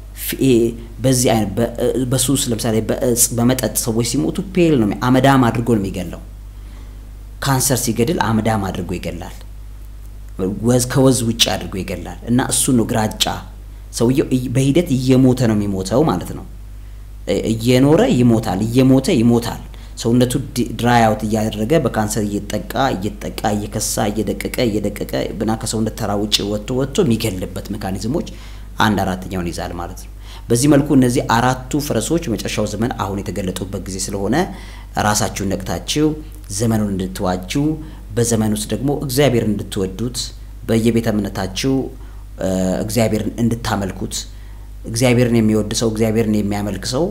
በዚህ አይነት በሱስ ለምሳሌ በእጽ በመጠጥ ሰዎች ሲሞቱ ፔል ነው አመዳም አድርጎ ነው የሚገለው። ካንሰር ሲገድል አመዳም አድርጎ ይገላል። ወዝ ከወዝ ውጭ አድርጎ ይገላል። እና እሱ ነው ግራጫ። ሰውየው በሂደት እየሞተ ነው የሚሞተው ማለት ነው። እየኖረ ይሞታል፣ እየሞተ ይሞታል። ሰውነቱ ድራይ አውት እያደረገ በካንሰር እየጠቃ እየጠቃ እየከሳ እየደቀቀ እየደቀቀ ብና ከሰውነት ተራ ውጭ ወጥቶ ወጥቶ የሚገልበት ሜካኒዝሞች አንድ አራተኛውን ይዛል ማለት ነው። በዚህ መልኩ እነዚህ አራቱ ፈረሶች መጨረሻው ዘመን አሁን የተገለጡበት ጊዜ ስለሆነ ራሳችሁን ነቅታችሁ ዘመኑን እንድትዋጁ በዘመን ውስጥ ደግሞ እግዚአብሔርን እንድትወዱት በየቤተ እምነታችሁ እግዚአብሔርን እንድታመልኩት እግዚአብሔርን የሚወድ ሰው እግዚአብሔርን የሚያመልክ ሰው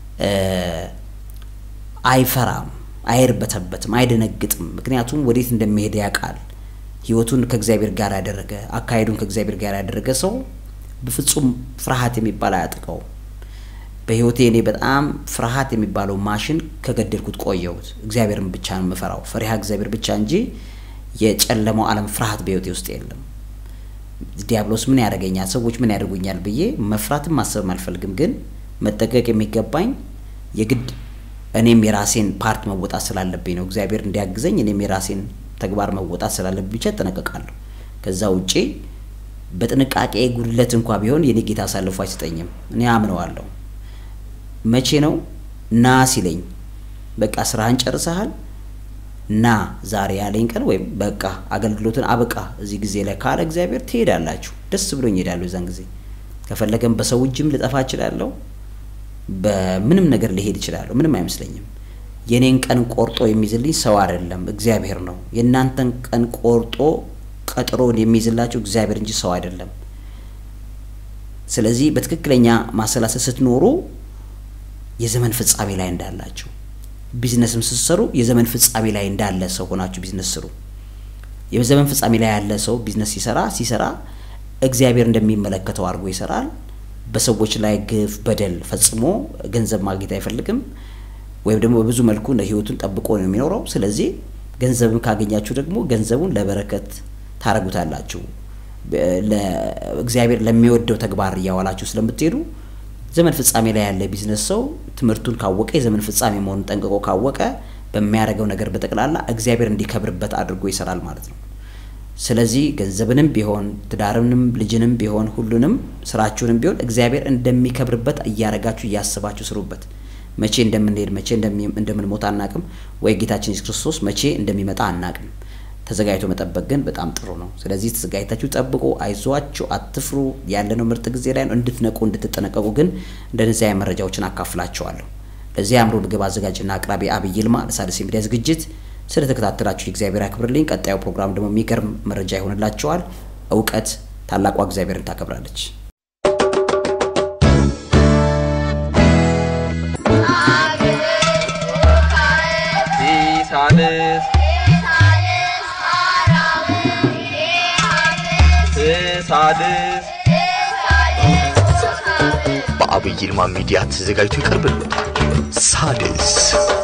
አይፈራም፣ አይርበተበትም፣ አይደነግጥም። ምክንያቱም ወዴት እንደሚሄድ ያውቃል። ህይወቱን ከእግዚአብሔር ጋር ያደረገ አካሄዱን ከእግዚአብሔር ጋር ያደረገ ሰው በፍጹም ፍርሃት የሚባል አያጥቀውም። በህይወቴ እኔ በጣም ፍርሃት የሚባለው ማሽን ከገደልኩት ቆየሁት። እግዚአብሔርን ብቻ ነው የምፈራው፣ ፈሪሃ እግዚአብሔር ብቻ እንጂ የጨለማው ዓለም ፍርሃት በህይወቴ ውስጥ የለም። ዲያብሎስ ምን ያደርገኛል፣ ሰዎች ምን ያደርጉኛል ብዬ መፍራትም ማሰብም አልፈልግም። ግን መጠቀቅ የሚገባኝ የግድ እኔም የራሴን ፓርት መወጣት ስላለብኝ ነው። እግዚአብሔር እንዲያግዘኝ እኔም የራሴን ተግባር መወጣት ስላለብኝ ብቻ እጠነቀቃለሁ። ከዛ ውጪ በጥንቃቄ ጉድለት እንኳ ቢሆን የኔ ጌታ አሳልፎ አይሰጠኝም። እኔ አምነዋለሁ። መቼ ነው ና ሲለኝ፣ በቃ ስራህን ጨርሰሃል ና ዛሬ ያለኝ ቀን ወይም በቃ አገልግሎትን አበቃ እዚህ ጊዜ ላይ ካለ እግዚአብሔር ትሄዳላችሁ። ደስ ብሎኝ እሄዳለሁ። የዛን ጊዜ ከፈለገም በሰው እጅም ልጠፋ እችላለሁ። በምንም ነገር ሊሄድ እችላለሁ። ምንም አይመስለኝም። የኔን ቀን ቆርጦ የሚይዝልኝ ሰው አይደለም፣ እግዚአብሔር ነው። የእናንተን ቀን ቆርጦ ቀጥሮን የሚይዝላችሁ እግዚአብሔር እንጂ ሰው አይደለም። ስለዚህ በትክክለኛ ማሰላሰል ስትኖሩ የዘመን ፍጻሜ ላይ እንዳላችሁ ቢዝነስም ስትሰሩ የዘመን ፍጻሜ ላይ እንዳለ ሰው ሆናችሁ ቢዝነስ ስሩ። የዘመን ፍጻሜ ላይ ያለ ሰው ቢዝነስ ሲሰራ ሲሰራ እግዚአብሔር እንደሚመለከተው አድርጎ ይሰራል። በሰዎች ላይ ግፍ፣ በደል ፈጽሞ ገንዘብ ማግኘት አይፈልግም። ወይም ደግሞ በብዙ መልኩ ህይወቱን ጠብቆ ነው የሚኖረው። ስለዚህ ገንዘብን ካገኛችሁ ደግሞ ገንዘቡን ለበረከት ታረጉታላችሁ። እግዚአብሔር ለሚወደው ተግባር እያዋላችሁ ስለምትሄዱ ዘመን ፍጻሜ ላይ ያለ ቢዝነስ ሰው ትምህርቱን ካወቀ የዘመን ፍጻሜ መሆኑን ጠንቅቆ ካወቀ በሚያደርገው ነገር በጠቅላላ እግዚአብሔር እንዲከብርበት አድርጎ ይሰራል ማለት ነው። ስለዚህ ገንዘብንም ቢሆን ትዳርንም ልጅንም ቢሆን ሁሉንም ስራችሁንም ቢሆን እግዚአብሔር እንደሚከብርበት እያረጋችሁ እያስባችሁ ስሩበት። መቼ እንደምንሄድ መቼ እንደምንሞት አናቅም፣ ወይ ጌታችን ኢየሱስ ክርስቶስ መቼ እንደሚመጣ አናቅም። ተዘጋጅቶ መጠበቅ ግን በጣም ጥሩ ነው። ስለዚህ ተዘጋጅታችሁ ጠብቁ፣ አይዟችሁ፣ አትፍሩ። ያለነው ምርጥ ጊዜ ላይ ነው። እንድትነቁ እንድትጠነቀቁ ግን እንደነዚህ አይነት መረጃዎችን አካፍላችኋለሁ። ለዚህ አእምሮ ምግብ አዘጋጅና አቅራቢ አብይ ይልማ ለሣድስ የሚዲያ ዝግጅት ስለተከታተላችሁ እግዚአብሔር ያክብርልኝ። ቀጣዩ ፕሮግራም ደግሞ የሚገርም መረጃ ይሆንላችኋል። እውቀት ታላቋ እግዚአብሔርን ታከብራለች። ሲሳልስ ሳድስ በአብይ ይልማ ሚዲያ ተዘጋጅቶ ይቀርብልዎታል። ሣድስ